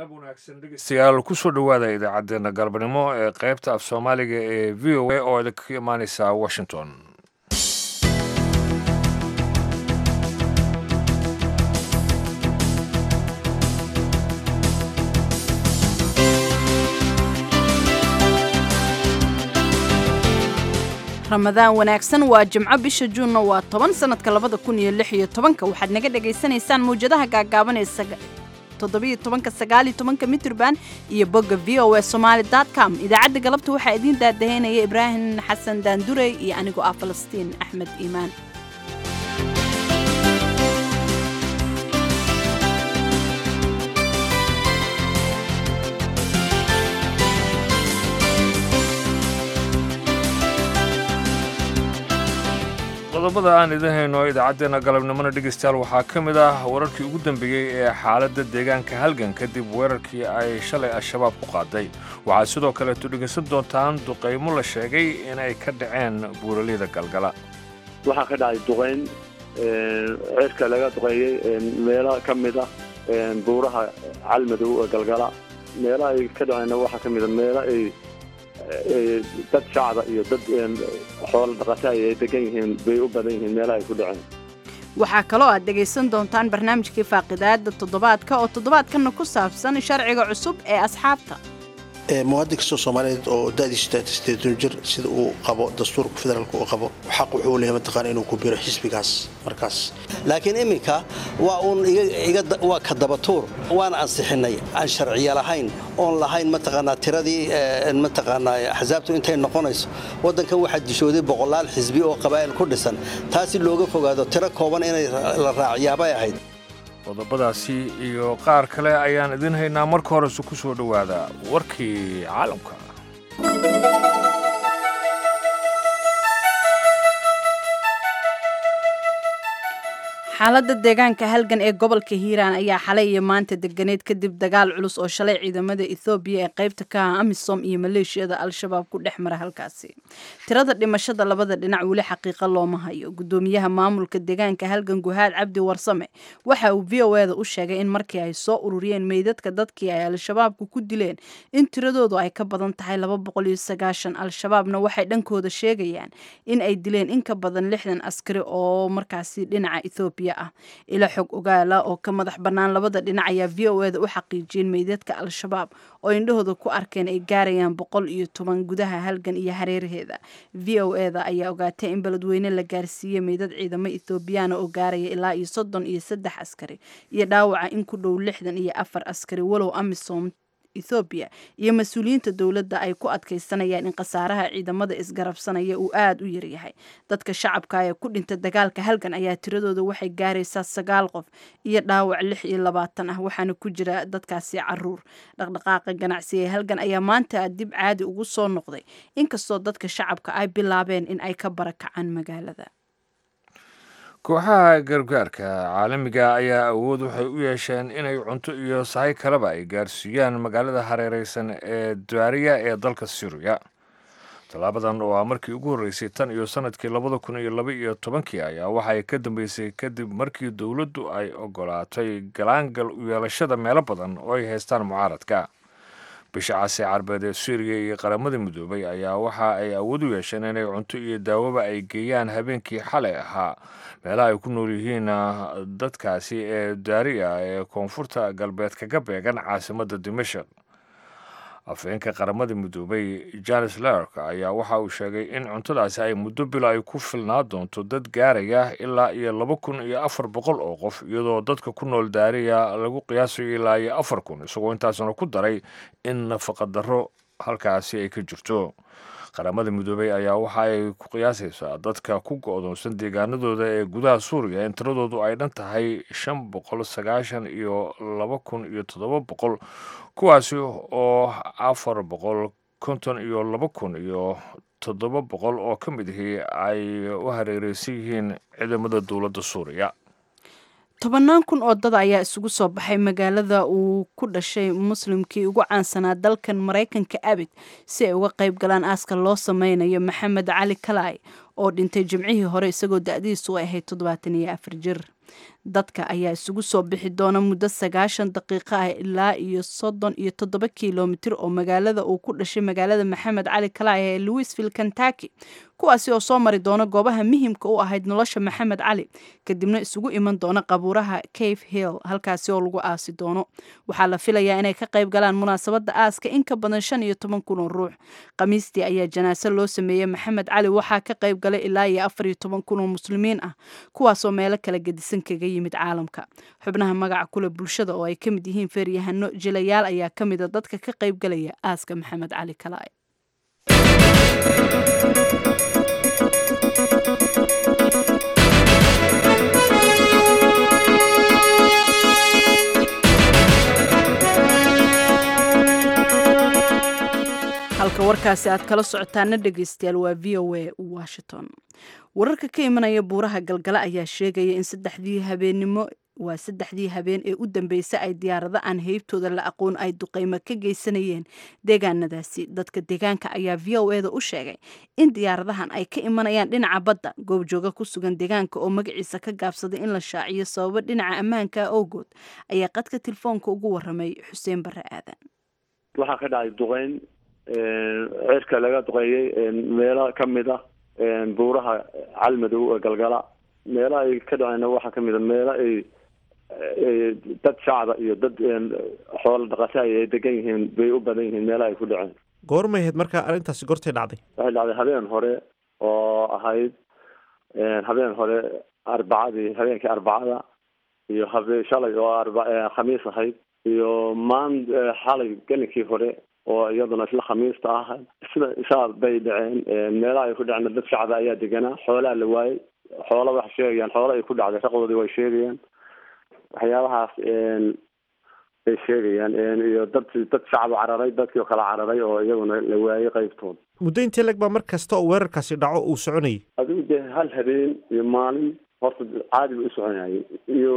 dhegeystayaal kusoo dhowaada idaacaddeenna galbanimo ee qaybta af soomaaliga ee v o a oo idinka imaaneysa washington ramadaan wanaagsan waa jimco bisha juunna waa toban sannadka labada kun iyo lix iyo tobanka waxaad naga dhagaysanaysaan mawjadaha gaagaaban ee toddobiyo tobanka sagaaliyo tobanka mitrban iyo bogga v o a somaali dot com idaacadda galabta waxaa idiin daadaheynaya ibraahim xasan daandurey iyo anigoo ah falastiin axmed iimaan qodobada aan idin hayno idaacaddeenna galabnimona dhegeystayaal waxaa ka mid ah wararkii ugu dambeeyey ee xaaladda deegaanka halgan kadib weerarkii ay shalay al-shabaab ku qaaday waxaad sidoo kaleeto dhegeysan doontaan duqaymo la sheegay inay ka dhaceen buuraleyda galgala waxaa ka dhacay duqayn ceerka laga duqeeyey meelo ka mid ah buuraha calmadow ee galgala meelaha ay ka dhaceenna waxaa ka mid a meelo ay dad shacba iyo dad xoolo dhaqata ay degan yihiin bay u badan yihiin meelaha ay ku dhaceen waxaa kaloo aad dhegaysan doontaan barnaamijkii faaqidaada toddobaadka oo toddobaadkana ku saabsan sharciga cusub ee asxaabta muwaadin kastoo soomaaliyeed oo da'diisu sideetan jir sida uu qabo dastuurka federaalka uu qabo xaq wuxuu leeyahay mataqaana inuu ku biro xisbigaas markaas laakiin iminka waa uun waa ka dabatuur waan ansixinay aan sharciya lahayn oon lahayn mataqaanaa tiradii mataqaanaa axsaabtu intay noqonayso waddankan waxaa dishooday boqolaal xisbi oo qabaa'il ku dhisan taasi looga fogaado tiro kooban inay la raacyaabay ahayd qodobadaasi iyo qaar kale ayaan idin haynaa marka horese ku soo dhowaada warkii caalamka xaaladda deegaanka halgan ee gobolka hiiraan ayaa xalay iyo maanta deganeed kadib dagaal culus oo shalay ciidamada ethoobiya ee qaybta ka ah amisom iyo maleeshiyada al-shabaab ku dhex mara halkaasi tirada dhimashada labada dhinac weli xaqiiqa looma hayo gudoomiyaha maamulka deegaanka halgan guhaad cabdi warsame waxa uu v o eda u sheegay in markii ay soo ururiyeen meydadka dadkii ay al-shabaabku ku dileen in tiradoodu ay ka badan tahay laba boqol iyo sagaashan al-shabaabna waxay dhankooda sheegayaan in ay dileen in ka badan lixdan askari oo markaasi dhinaca ethoobiya ila xog ogaala oo ka madax bannaan labada dhinac ayaa v o eda u xaqiijiyeen meydadka al-shabaab oo indhahooda ku arkeen ay gaarayaan boqol iyo toban gudaha halgan iyo hareeraheeda v o eda ayaa ogaatay in beledweyne la gaarsiiyey meydad ciidamo ethoobiyaana oo gaaraya ilaa iyo soddon iyo saddex askari iyo dhaawaca in ku dhow lixdan iyo afar askari walow amisom ethoobiya iyo mas-uuliyiinta dowladda ay ku adkaysanayaan in khasaaraha ciidamada isgarabsanaya uu aada u yaryahay dadka shacabka ee ku dhinta dagaalka halgan ayaa tiradooda waxay gaaraysaa sagaal qof iyo dhaawac lix iyo labaatan ah waxaana ku jira dadkaasi caruur dhaqdhaqaaqa ganacsi ee halgan ayaa maanta dib caadi ugu soo noqday inkastoo dadka shacabka ay bilaabeen in ay ka barakacaan magaalada kooxaha gargaarka caalamiga ayaa awood waxay u yeesheen inay cunto iyo sahay kaleba ay gaarsiiyaan magaalada hareereysan ee daariya ee dalka suuriya tallaabadan oo ah markii ugu horreysay tan iyo sannadkii labada kun iyo laba iyo tobankii ayaa waxay ka dambeysay kadib markii dowladdu ay ogolaatay galaangal u yeelashada meelo badan oo ay haystaan mucaaradka bisha casi carbeed ee suuriya iyo qaramada midoobay ayaa waxa ay awood u yeesheen inay cunto iyo daawaba ay geeyaan habeenkii xalay ahaa meelaha ay ku nool yihiin dadkaasi ee daariya ee koonfurta galbeed kaga beegan caasimadda dimashik afhayeenka qaramada midoobay janes lark ayaa waxa uu sheegay in cuntadaasi ay muddo bilo ay ku filnaa doonto dad gaaraya ilaa iyo laba kun iyo afar boqol oo qof iyadoo dadka ku nool daariya lagu qiyaasayo ilaa iyo afar kun isagoo intaasna ku daray in nafaqa darro halkaasi ay ka jirto qaramada midoobey ayaa waxa ay ku qiyaasaysaa dadka ku go-doonsan deegaanadooda ee gudaha suuriya in tiradoodu ay dhan tahay shan boqol sagaashan iyo laba kun iyo toddoba boqol kuwaasi oo afar boqol konton iyo laba kun iyo toddoba boqol oo ka mid ahi ay u hareereysan yihiin ciidamada dowladda suuriya tobannaan kun oo dad ayaa isugu soo baxay magaalada uu ku dhashay muslimkii ugu caansanaa dalkan maraykanka abid si ay uga qayb galaan aaska loo sameynayo maxamed cali kalaay oo dhintay jimcihii hore isagoo da-diisu ay ahayd toddobaatan iyo afar jir dadka ayaa isugu soo bixi doona muddo sagaashan daqiiqo ah ilaa iyo soddon iyo toddoba kilomitir oo magaalada uu ku dhashay magaalada maxamed cali kalaaya ee louisville kentucky kuwaasi oo soo mari doona goobaha muhimka u ahayd nolosha maxamed cali kadibna isugu iman doona qabuuraha cave hill halkaasi oo lagu aasi doono waxaa la filayaa inay ka qayb galaan munaasabadda aaska in ka badan shan iyo toban kun oo ruux khamiistii ayaa janaaso loo sameeyey maxamed cali waxaa ka qayb galay ilaa iyo afar iyo toban kun oo muslimiin ah kuwaasoo meelo kala gedisan kaga yimid caalamka xubnaha magaca kule bulshada oo ay ka mid yihiin feeryahano jilayaal ayaa ka mida dadka ka qayb galaya aaska maxamed cali kalaay halka warkaasi aad kala socotaana dhegeystayaal waa v o a washington wararka ka imanaya buuraha galgala ayaa sheegaya in saddexdii habeenimo waa saddexdii habeen ee u dambeysay ay diyaarado aan heybtooda la aqoon ay duqeymo ka geysanayeen deegaanadaasi dadka deegaanka ayaa v o eda u sheegay in diyaaradahan ay ka imanayaan dhinaca badda goobjooga ku sugan deegaanka oo magaciisa ka gaabsaday in la shaaciyo sababo dhinaca ammaanka awgood ayaa qadka telefoonka ugu waramay xuseen bare aadan waxaa ka dhacay duqeyn cirka laga duqeeyey meelo ka mid ah buuraha calmadow ee galgala meelaha ay ka dhaceenna waxaa kamid a meelo ay dad shacba iyo dad xoolo dhaqataay ay degan yihiin bay u badan yihiin meelaha ay ku dhaceen goormay ahayd markaa arrintaasi goortay dhacday waxay dhacday habeen hore oo ahayd habeen hore arbacadii habeenkii arbacada iyo habe shalay oo arba khamiis ahayd iyo maan xalay gelinkii hore oo iyaduna isla khamiista ah sida saa bay dhaceen meelaha ay ku dhaceen dad shacba ayaa deganaa xoolaa la waayey xoola waxay sheegayaan xoola ay ku dhacday raqdoodii way sheegayaan waxyaabahaas ay sheegayaan iyo dad dad shacba cararay dadkii oo kala cararay oo iyaguna la waayey qaybtood muddo intee leg baa mar kasta oo weerarkaasi dhaco uu soconayay adigu dee hal habeen iyo maalin horta caadi bay u soconayay iyo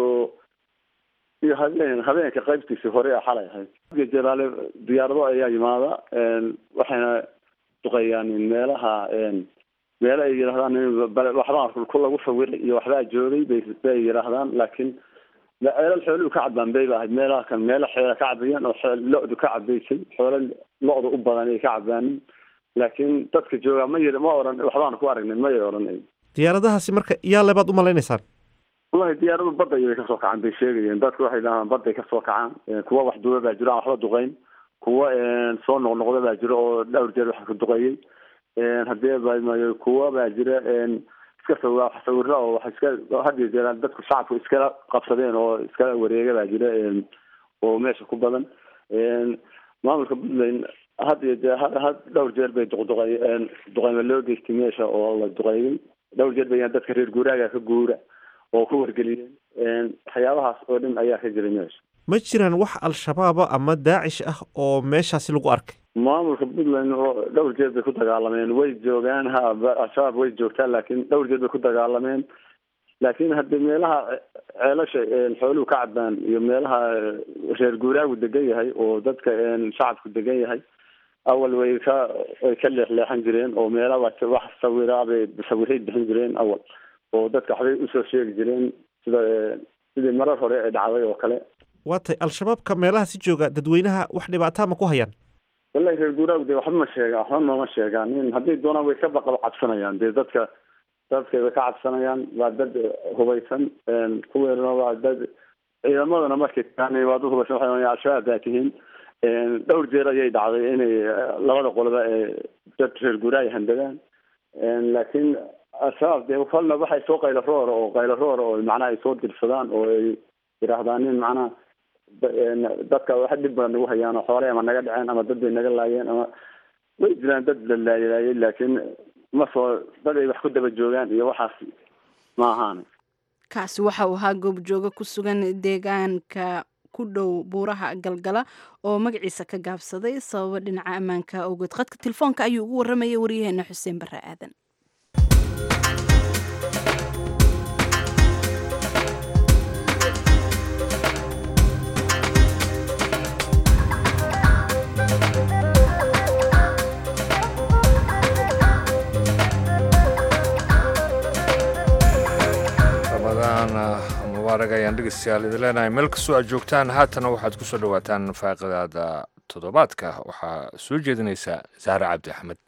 iyo habeen habeenka qaybtiisii hore ee xalay ahayd jalaale diyaarado ayaa yimaada waxayna duqeeyaan meelaha meelo ay yidhahdaan waxbaa ku lagu sawiray iyo waxbaa joogay bay bay yidhaahdaan laakiin ceelal xooluhu ka cadbaan bay ba ahayd meelaha kan meelo xeela ka cabayaan oo lo-du ka cabaysay xoolo lo-da u badan ay ka cabaanin laakiin dadka joogaa ma yiri ma oran waxbaan ku aragnay may oranay diyaaradahaasi marka yaa lebaad u malaynaysaan wallahi diyaaradu badda ayay kasoo kacaan bay sheegayeen dadku waxay dhahaan badday kasoo kacaan kuwa wax duuba baa jiro aan waxba duqeyn kuwa soo noqnoqda baa jiro oo dhowr jeer wax ku duqeeyey hadee bamayo kuwa baa jira iska sawa sawiro oo wax iska hadiyo jeer dadku shacabku iskala qabsadeen oo iskala wareega baa jira oo meesha ku badan maamulka puntland had iyo jeer had dhowr jeer bay duqduqey duqeyma loo geystay meesha oo la duqeeyey dhowr jeer bay dadka reer guuraaga ka guura oo ku wargeliyeen waxyaabahaas oo dhan ayaa ka jiray meesha ma jiraan wax al-shabaaba ama daacish ah oo meeshaasi lagu arkay maamulka puntland oo dhowr jeer bay ku dagaalameen way joogaan ha al-shabaab way joogtaa laakiin dhowr jeer bay ku dagaalameen laakiin haddii meelaha ceelasha xooluhu ka cadbaan iyo meelaha reer guuraagu degan yahay oo dadka shacabku degan yahay awal way ka way ka leexleexan jireen oo meelaha wax sawiraa bay sawiray bixin jireen awal oo dadka waxbay usoo sheegi jireen sida sidii marar hore ee dhacday oo kale waa tay al-shabaabka meelaha si jooga dadweynaha wax dhibaataa ma ku hayaan wallahi reer guuraagu dee waxba ma sheegaan waxba nooma sheegaan in haddii doonaan way ka baqab cabsanayaan dee dadka dadka way ka cabsanayaan waa dad hubaysan kuweerna waa dad ciidamadana markay tagaan waa dad hubaysan waxay al-shabaab baa tihiin dhowr jeer ayay dhacday inay labada qoloba ee dad reer guuraay handagaan laakiin al-shabaab dee kolna waxay soo qaylo roora oo qaylo roora oo macnaha ay soo dirsadaan oo ay yidhaahdaan in macnaha dadka wax dhib badan nagu hayaan oo xoolay ama naga dhaceen ama dad bay naga laayeen ama way jiraan dad la laaylaayay laakiin ma soo dad ay wax ku daba joogaan iyo waxaas ma ahaan kaasi waxa uu ahaa goobjooga ku sugan deegaanka ku dhow buuraha galgala oo magaciisa ka gaabsaday sababo dhinaca ammaanka awgeed qadka telefoonka ayuu ugu waramayay waryaheena xuseen bare aadan ramadaan mubaarak ayaan dhegeystayaal idin leenahay meel kastoo aad joogtaan haatana waxaad ku soo dhowaataan faaqidaada toddobaadka waxaa soo jeedinaysa saare cabdi axmed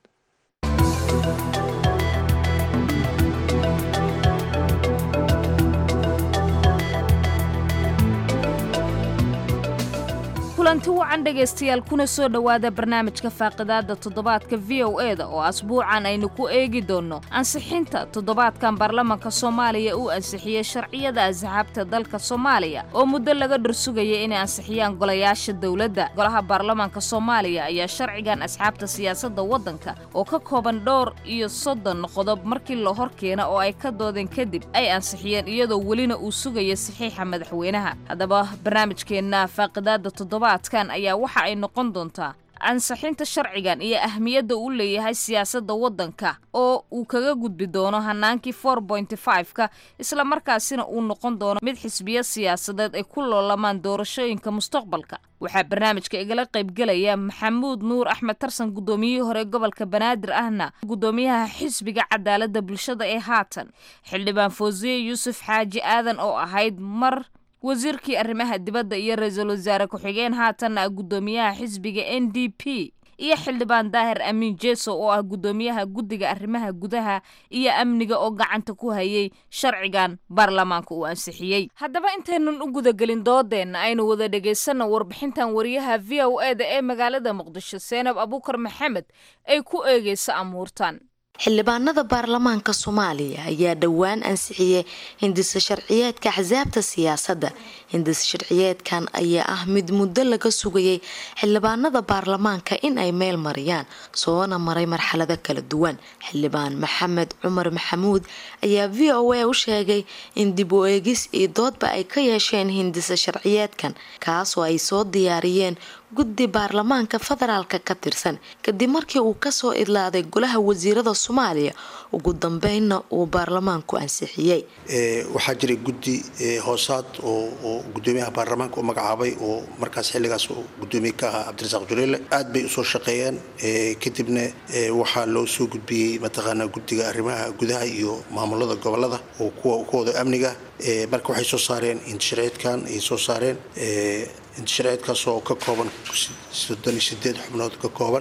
kulanti wacan dhegaystayaal kuna soo dhowaada barnaamijka faaqidaada toddobaadka v o e da oo asbuucan aynu ku eegi doonno ansixinta toddobaadkan baarlamanka soomaaliya uu ansixiyey sharciyada asxaabta dalka soomaaliya oo muddo laga dhursugaya inay ansixiyaan golayaasha dowladda golaha baarlamanka soomaaliya ayaa sharcigan asxaabta siyaasadda waddanka oo ka kooban dhowr iyo soddon qodob markii la hor keena oo ay ka doodeen kadib ay ansixiyeen iyadoo welina uu sugaya saxiixa madaxweynaha haddaba barnaamijkeenna faaqidaada toddobaad kan ayaa waxa ay noqon doontaa ansixinta sharcigan iyo ahmiyadda uu leeyahay siyaasadda waddanka oo uu kaga gudbi doono hanaankii for pointy five-ka islamarkaasina uu noqon doono mid xisbiyo siyaasadeed ay ku loolamaan doorashooyinka mustaqbalka waxaa barnaamijka igala qaybgelaya maxamuud nuur axmed tarsan guddoomiyihii hore gobolka banaadir ahna guddoomiyaha xisbiga cadaaladda bulshada ee haatan xildhibaan foosiye yuusuf xaaji aadan oo ahayd mar wasiirkii arrimaha dibadda iyo ra-iisul wasaare ku-xigeen haatanna ah guddoomiyaha xisbiga n d p iyo xildhibaan daahir amiin jeso oo ah guddoomiyaha guddiga arrimaha gudaha iyo amniga oo gacanta ku hayay sharcigan baarlamaanka uu ansixiyey haddaba intaynan u gudagelin doodeenna aynu wada dhegaysanno warbixintan wariyaha v o e da ee magaalada muqdisho seenab abuukar maxamed ay ku eegeysa amuurtan xildhibaanada baarlamaanka soomaaliya ayaa dhowaan ansixiyey hindisa sharciyeedka axsaabta siyaasadda hindisa sharciyeedkan ayaa ah mid muddo laga sugayay xildhibaanada baarlamaanka in ay meel mariyaan soona maray marxalado kala duwan xildhibaan maxamed cumar maxamuud ayaa v o a u sheegay in dib u eegis iyo doodba ay ka yeesheen hindisa sharciyeedkan kaasoo ay soo diyaariyeen guddi baarlamaanka federaalka ka tirsan kadib markii uu kasoo idlaaday golaha wasiirada soomaaliya ugu dambeynna uu baarlamaanku ansixiyey waxaa jiray guddi hoosaad oo gudoomiyaha baarlamaanka u magacaabay oo markaas xilligaas gudoomiye ka ahaa cabdirasaaq juleele aad bay usoo shaqeeyeen kadibna waxaa loo soo gudbiyey mataqaanaa guddiga arrimaha gudaha iyo maamulada gobolada oo kuwooda amniga marka waxay soo saareen intishareedkan ay soo saareen intishareedkaas oo ka kooban soddon iyo sideed xubnood ka kooban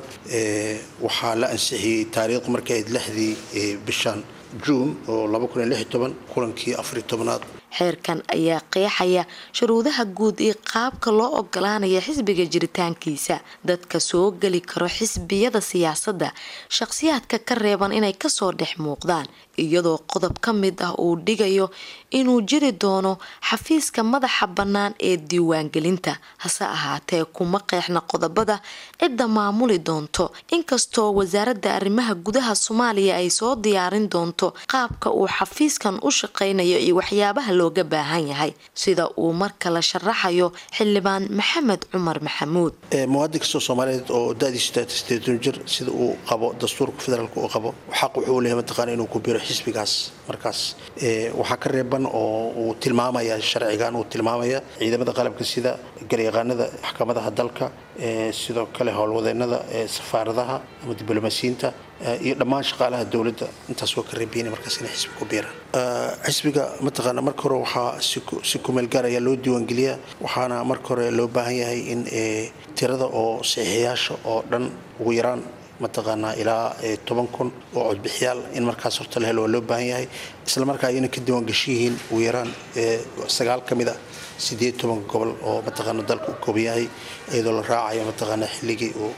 waxaa la ansixiyey taariikhdu markay ahayd lixdii bishan juun oo laba kun iyo lix iyo toban kulankii afariyo tobnaad xeerkan ayaa qeexaya shuruudaha guud iyo qaabka loo ogolaanaya xisbiga jiritaankiisa dadka soo geli karo xisbiyada siyaasadda shaqsiyaadka ka reeban inay kasoo dhex muuqdaan iyadoo qodob ka mid ah uu dhigayo inuu jiri doono xafiiska madaxa bannaan ee diiwaangelinta hase ahaatee kuma qeexna qodobada cidda maamuli doonto inkastoo wasaaradda arrimaha gudaha soomaaliya ay soo diyaarin doonto qaabka uu xafiiskan u shaqaynayo iyo waxyaabaha looga baahan yahay sida uu marka la sharaxayo xildhibaan maxamed cumar maxamuud muwaadin kastoo soomaaliyeed oo da-diisu sideetan jir sida uu qabo dastuurka federaalka uu qabo xaq wuxuu leeyahay mataqaana inuu ku biro xisbigaas markaas waxaa ka reeban oo uu tilmaamaya sharcigan uu tilmaamaya ciidamada qalabka sida garyaqaanada maxkamadaha dalka sidoo kale howlwadeenada safaaradaha ama diblomaasiyiinta iyo dhammaan shaqaalaha dowladda intaas waa ka reebayna markaas inay xisbi ku biiraan xisbiga mataqaana marka hore waxaa si kumeel gaar ayaa loo diiwaangeliyaa waxaana marka hore loo baahan yahay in tirada oo saxiixayaasha oo dhan ugu yaraan mataqaanaa ilaa toban kun oo codbixiyaal in markaas horta la helo waa loo baahan yahay isla markaa ayna ka diiwaangashan yihiin ugu yaraan sagaal ka mid ah sideed tobanka gobol oo mataqaana dalka u kooban yahay iyadoo la raacayo mataqaana xilligii uu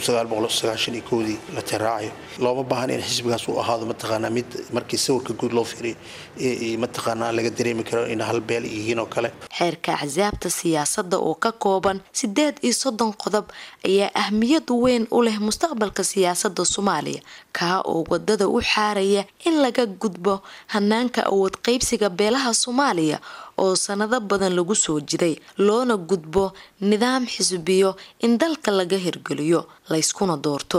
dii la tiraacayo looma baahan in xisbigaas uu ahaado mataqaanaa mid markii sawirka guud loo fiiriyo mataqaanaa laga dareemi karo in hal beel yihiin oo kale xeerka axsaabta siyaasadda oo ka kooban sideed iyo soddon qodob ayaa ahmiyad weyn u leh mustaqbalka siyaasadda soomaaliya kaa oo wadada u xaaraya in laga gudbo hanaanka awood qaybsiga beelaha soomaaliya oo sanado badan lagu soo jiray loona gudbo nidaam xisbiyo in dalka laga hirgeliyo layskuna doorto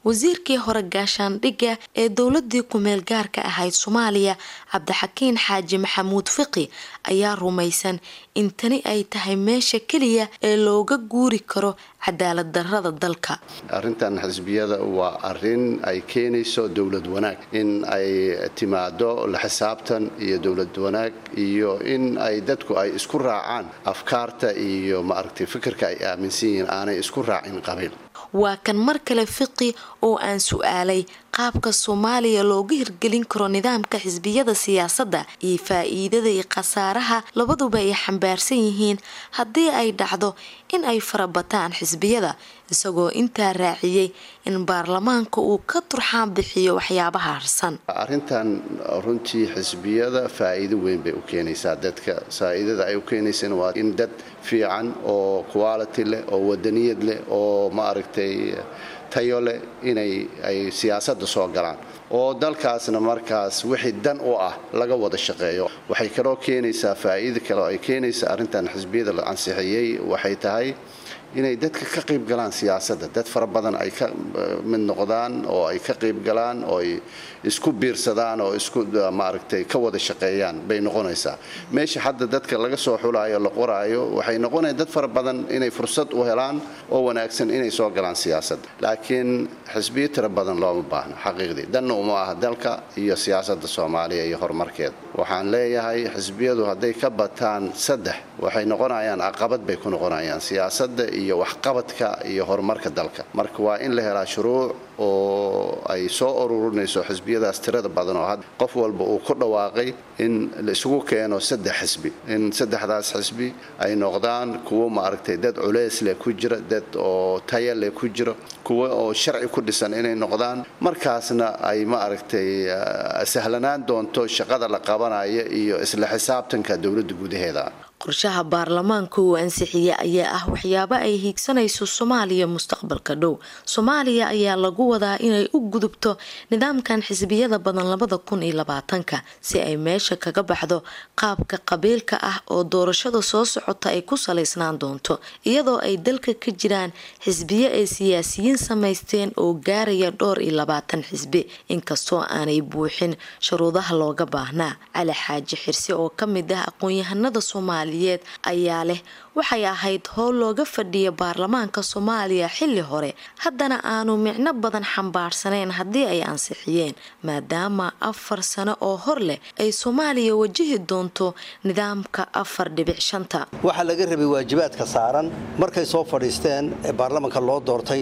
wasiirkii hore gaashaandhigga ee dowladii kumeel gaarka ahayd soomaaliya cabdixakiin xaaji maxamuud fiqi ayaa rumaysan in tani ay tahay meesha keliya ee looga guuri karo cadaalad darrada dalka arrintan xisbiyada waa arin ay keenayso dowlad wanaag in ay timaado la xisaabtan iyo dowlad wanaag iyo in ay dadku ay isku raacaan afkaarta iyo maaragtay fikirka ay aaminsan yihiin aanay isku raacin qabiil waa kan mar kale fiqi oo aan su-aalay qaabka soomaaliya looga hirgelin karo nidaamka xisbiyada siyaasadda iyo faa-iidada iyo khasaaraha labaduba ay xambaarsan yihiin haddii ay dhacdo in ay farabataan xisbiyada isagoo intaa raaciyey in baarlamaanka uu ka turxaan bixiyo waxyaabaha harsan arrintan runtii xisbiyada faa-iido weyn bay u keenaysaa dadka faa-iidada ay u keenaysana waa in dad fiican oo quality leh oo wadaniyad leh oo maaragtay tayo leh inay ay siyaasadda soo galaan oo dalkaasna markaas wixii dan u ah laga wada shaqeeyo waxay kaloo keenaysaa faa-iida kale oo ay keenaysaa arrintan xisbiyada la ansixiyey waxay tahay inay dadka ka qayb galaan siyaasadda dad fara badan ay ka mid noqdaan oo ay ka qayb galaan oo ay isku biirsadaan oo isku maaragtay ka wada shaqeeyaan bay noqonaysaa meesha hadda dadka laga soo xulaayo la qoraayo waxay noqonaya dad fara badan inay fursad u helaan oo wanaagsan inay soo galaan siyaasadda laakiin xisbiyo tiro badan looma baahno xaqiiqdii danna uma aha dalka iyo siyaasadda soomaaliya iyo horumarkeeda waxaan leeyahay xisbiyadu hadday ka bataan saddex waxay noqonayaan caqabad bay ku noqonayaan siyaasadda iyo waxqabadka iyo horumarka dalka marka waa in la helaa shuruuc oo ay soo ururinayso xisbiyadaas tirada badan oo hadda qof walba uu ku dhawaaqay in la isugu keeno saddex xisbi in saddexdaas xisbi ay noqdaan kuwo maaragtay dad culeys leh ku jira dad oo taya leh ku jira kuwo oo sharci ku dhisan inay noqdaan markaasna ay maaragtay sahlanaan doonto shaqada la qabanaya iyo isla xisaabtanka dowladda gudaheeda qorshaha baarlamaanka uu ansixiyey ayaa ah waxyaabo ay hiigsanayso soomaaliya mustaqbalka dhow soomaaliya ayaa lagu wadaa inay u gudubto nidaamkan xisbiyada badan labada kun iyo labaatanka si ay meesha kaga baxdo qaabka qabiilka ah oo doorashada soo socota ay ku salaysnaan doonto iyadoo ay dalka ka jiraan xisbiyo ay siyaasiyiin samaysteen oo gaaraya dhowr iyo labaatan xisbi inkastoo aanay buuxin shuruudaha looga baahnaa cali xaaji xirsi oo kamid ah aqoon-yahanada soomaaliya ayaa leh waxay ahayd howl looga fadhiya baarlamaanka soomaaliya xilli hore haddana aanu micno badan xambaarsaneyn haddii ay ansixiyeen maadaama afar sano oo hor leh ay soomaaliya wajihi doonto nidaamka afar dhibic shanta waxaa laga rabay waajibaadka saaran markay soo fadhiisteen ee baarlamaanka loo doortay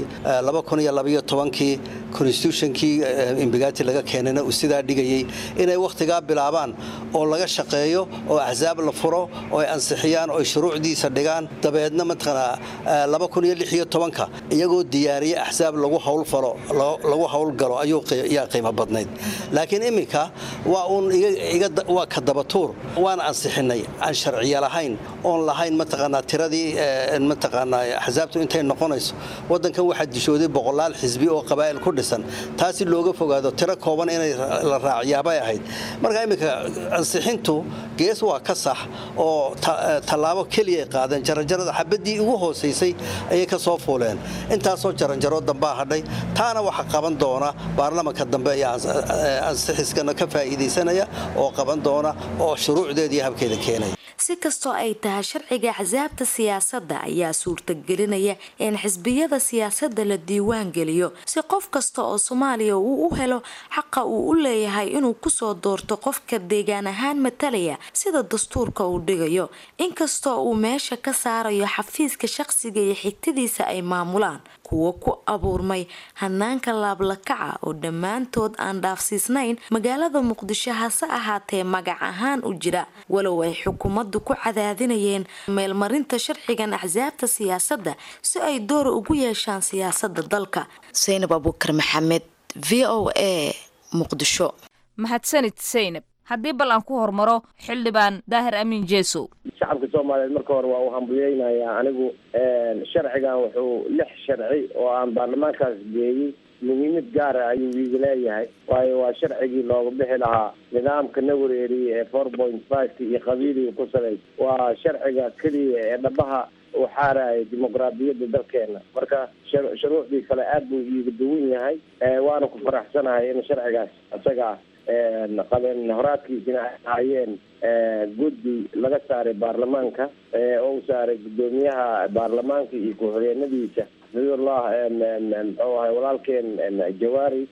kii konstitutionkii imbigaati laga keenayna uu sidaa dhigayay inay wakhtigaa bilaabaan oo laga shaqeeyo oo axsaab la furo oo ay ansixiyaan oo ay shuruucdiisa dhigaan dabeedna mataqaanaa ka iyagoo diyaariye axsaab lagu howlfalo lagu howlgalo ayaa qiimo badnayd laakiin iminka waa uun waa ka dabatuur waan ansixinay aan sharciya lahayn oon lahayn mataqaanaa tiradii mataqaanaa axsaabtu intay noqonayso wadankan waxaa dishooday boqolaal xisbi oo qabaa'il ku dhisan taasi looga fogaado tiro kooban inay la raacyaabay ahayd marka iminka ansixintu gees waa ka sax oo tallaabo keliya ay qaadeen jaranjarada xabadii ugu hoosaysay ayay ka soo fuuleen intaasoo jaranjaro dambaa hadhay taana waxa qaban doona baarlamanka dambe ayaa ansixiskana ka faa'iidaysanaya oo qaban doona oo shuruucdeeda iyo habkeeda keenaya si kastoo ay tahay sharciga axsaabta siyaasadda ayaa suurtagelinaya in xisbiyada siyaasadda la diiwaan geliyo si qof kasta oo soomaaliya uu u helo xaqa uu u leeyahay inuu kusoo doorto qofka deegaan ahaan matalaya sida dastuurka uu dhigayo inkastoo uu meesha ka saarayo xafiiska shaqsiga iyo xigtadiisa ay maamulaan kuwo ku abuurmay hanaanka laablakaca oo dhammaantood aan dhaafsiisnayn magaalada muqdisho hase ahaatee magac ahaan u jira walow ay xukuumaddu ku cadaadinayeen meelmarinta sharcigan axsaabta siyaasadda si ay door ugu yeeshaan siyaasada dalka saynab abuukar maxamed v o a muqdisho mahadsanid saynab haddii bal aan ku hormaro xildhibaan daahir amiin jeesow shacabka soomaaliyeed marka hore waa uu hambuyeynayaa anigu sharcigan wuxuu lix sharci oo aan baarlamaankaas geeyey muhiimad gaara ayuu iiga leeyahay waayo waa sharcigii looga bixi lahaa nidaamka na wareeriyey ee four point five iyo qabiiliga ku salays waa sharciga keliya ee dhabaha uu xaaraya dimuqraadiyadda dalkeena marka shar- shuruucdii kale aad buu iiga duwan yahay waana ku faraxsanahay in sharcigaas isaga qabeen horaadkiisina ay ahaayeen guddi laga saaray baarlamaanka oo u saaray guddoomiyaha baarlamaanka iyo ku-xigeenadiisa xafidullah muxuu ahay walaalkeen jawaari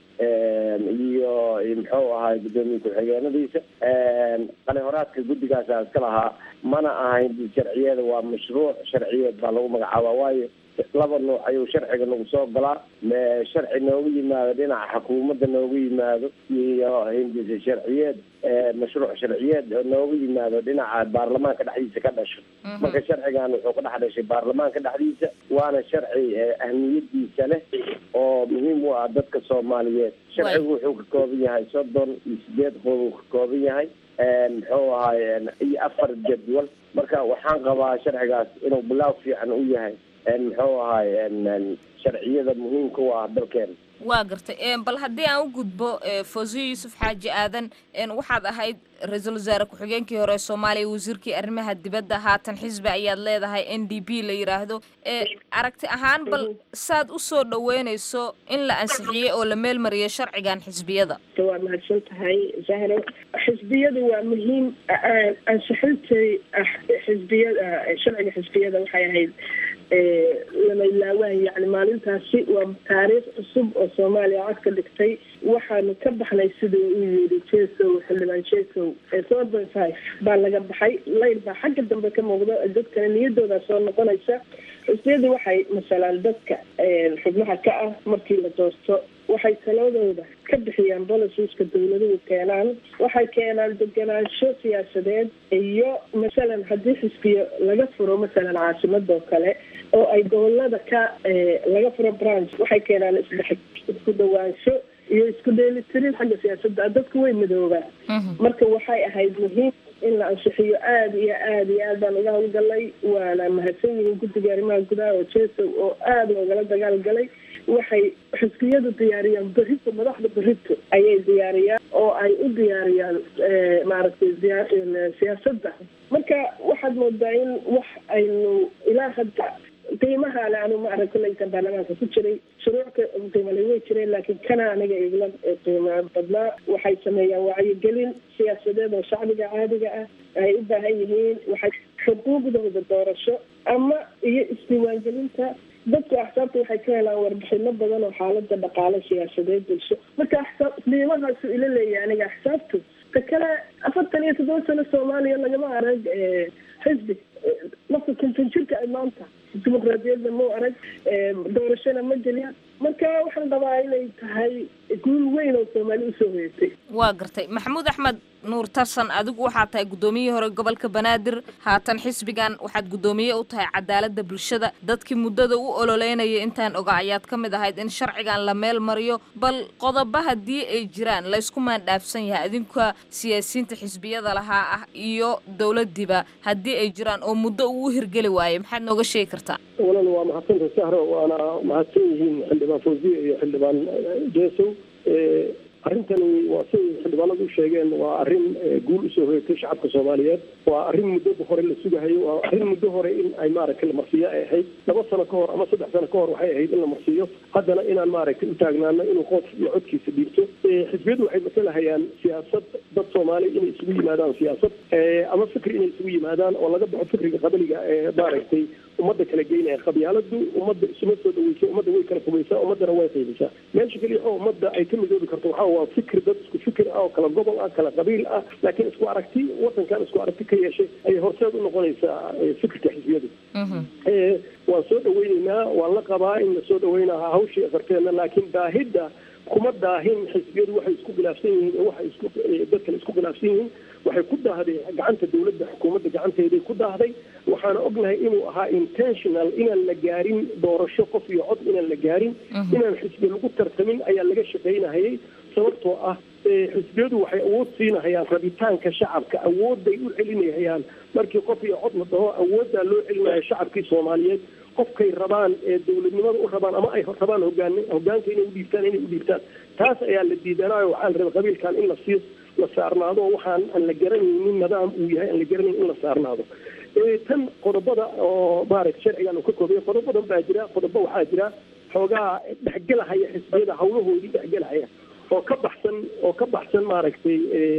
iyo muxuu ahay guddoomiye ku-xigeenadiisa qali horaadka guddigaasa iska lahaa mana ahayn sharciyeeda waa mashruuc sharciyeed baa lagu magacaabaa waayo laba nuuc ayuu sharciga nagu soo galaa sharci noogu yimaado dhinaca xukuumadda noogu yimaado iyo hindisa sharciyeed mashruuc sharciyeed oo noogu yimaado dhinaca baarlamaanka dhexdiisa ka dhasho marka sharcigan wuxuu ka dhex dhashay baarlamaanka dhexdiisa waana sharci ahmiyadiisa leh oo muhiim u ah dadka soomaaliyeed sharcigu wuxuu ka kooban yahay soddon iyo sideed qodob uu ka kooban yahay muxuu ahay iyo afar jadwal marka waxaan qabaa sharcigaas inuu bilaaw fiican u yahay muxuu ahay sharciyada muhiimka u ah dalkeena waa gartay bal haddii aan u gudbo fawziyo yuusuf xaaji aadan waxaad ahayd ra-iisul wasaare ku-xigeenkii hore soomaaliya wasiirkii arrimaha dibadda haatan xisbi ayaad leedahay n d p la yidhaahdo aragti ahaan bal saad u soo dhaweynayso in la ansixiyey oo la meelmariyay sharcigan xisbiyada waa mahadsan tahay zahro xisbiyadu waa muhiim ansixintay xisbiyada sharciga xisbiyada waxay ahayd lama ilaawaan yani maalintaasi waa taariikh cusub oo soomaaliya cod ka dhigtay waxaanu ka baxnay siduu u yidhi jesow xildhibaan jesow four point five baa laga baxay layl baa xagga dambe ka muuqda dadkana niyadooda soo noqonaysa xisbiyadu waxay masalaan dadka xubnaha ka ah markii la doorto waxay taladooda ka bixiyaan bolisiska dawladuhu keenaan waxay keenaan deganaansho siyaasadeed iyo masalan haddii xisbiyo laga furo masalan caasimadoo kale oo ay gobolada ka laga furo branch waxay keenaan isdhex isku dhawaansho iyo isku dheelitirin xagga siyaasadda dadku way madoobaan marka waxay ahayd muhiim in la ansixiyo aada iyo aada iyo aad baan uga howlgalay waana mahadsan yihiin guddiga arrimaha gudaha oo jesow oo aada loogala dagaal galay waxay xisbiyadu diyaariyaan berrito madaxda berrito ayay diyaariyaan oo ay u diyaariyaan maaragtay siyaasadda marka waxaad moodaa in wax aynu ilaa hadda qiimaha le anu ma arag kulleytan baarlamaanka ku jiray shuruucka qiimale way jireen laakiin kana aniga igla qiimo badnaa waxay sameeyaan wacyigelin siyaasadeed oo shacbiga caadiga ah ay u baahan yihiin waxay xuquuqdooda doorasho ama iyo isdiiwaangelinta dadku axsaabta waxay ka helaan warbixino badan oo xaalada dhaqaale siyaasadeed bulsho marka axsaab qiimahaasu ila leeyahay aniga axsaabtu ta kale afartan iyo toddoba sano soomaaliya lagama arag xisbi lafta konton jirka ay maanta dimuqraadiyadda mau arag doorashona ma gelin marka waxaan qabaa inay tahay guul weyn oo soomaali usoo hoyatay waa gartay maxamuud axmed nuur tarsan adigu waxaad tahay guddoomiyihii hore gobolka banaadir haatan xisbigan waxaad guddoomiye u tahay cadaaladda bulshada dadkii muddada u ololeynaya intaan oga ayaad ka mid ahayd in sharcigan la meel mariyo bal qodobo haddii ay jiraan laysku maandhaafsan yahay adinka siyaasiyiinta xisbiyada lahaa ah iyo dowladdiiba haddii ay jiraan oo muddo uu u hirgeli waayay maxaad nooga sheegi kartaa walaal waa mahadsanta sahro waana mahadsan yihiin xildhibaan fawziye iyo xildhibaan jesow arrintani waa siday xildhibaanadu u sheegeen waa arrin guul usoo hoyatay shacabka soomaaliyeed waa arrin muddo hore la sugahayo waa arrin muddo hore in ay maaragtay la marsiiyo ay ahayd laba sano ka hor ama saddex sano ka hor waxay ahayd in la marsiiyo haddana inaan maaragtay u taagnaano inuu qof iyo codkiisa dhiibto xisbiyadu waxay matalahayaan siyaasad dad soomaali inay isugu yimaadaan siyaasad ama fikri inay isugu yimaadaan oo laga baxo fikriga qabiliga ee maaragtay ummadda kala geynaya qabyaaladu ummadda isuma soo dhaweysa ummadda way kala fogeysaa ummaddana way qaybisaa meesha keliya oo ummadda ay ka midoobi karto waxaa waa fikir dad isku fikir ah oo kala gobol ah kala qabiil ah laakiin isku aragti wadankan isku aragti ka yeeshay ayay horseed u noqonaysaa fikirka xisbiyadu waan soo dhaweyneynaa waan la qabaa in la soo dhaweynaa hawshii afarteena laakiin daahidda kuma daahin xisbiyadu waxay isku khilaafsan yihiin oo waxay isku dadkale isku khilaafsan yihiin waxay ku daahday gacanta dowladda xukuumadda gacanteeday ku daahday waxaana ognahay inuu ahaa intentional inaan la gaarin doorasho qof iyo cod inaan la gaarin inaan xisbi lagu tartamin ayaa laga shaqaynahayay sababtoo ah xisbiyadu waxay awood siinahayaan rabitaanka shacabka awoodday u celinahayaan markii qof iyo cod la dhaho awooddaa loo celinaya shacabkii soomaaliyeed qofkay rabaan ee dowladnimada u rabaan ama ay rabaan hogaan hogaanka inay udhiibtaan inay udhiibtaan taas ayaa la diidanaayo waxaa la rabay qabiilkan in la siiyo la saarnaado waxaan aan la garanaynin nidaam uu yahay aan la garanayn in la saarnaado tan qodobada oo maaragta sharcigan uu ka koobaya qodob badan baa jira qodobo waxaa jira xoogaa dhexgelahaya xisbiyada hawlahoodii dhexgelahaya oo ka baxsan oo ka baxsan maaragtay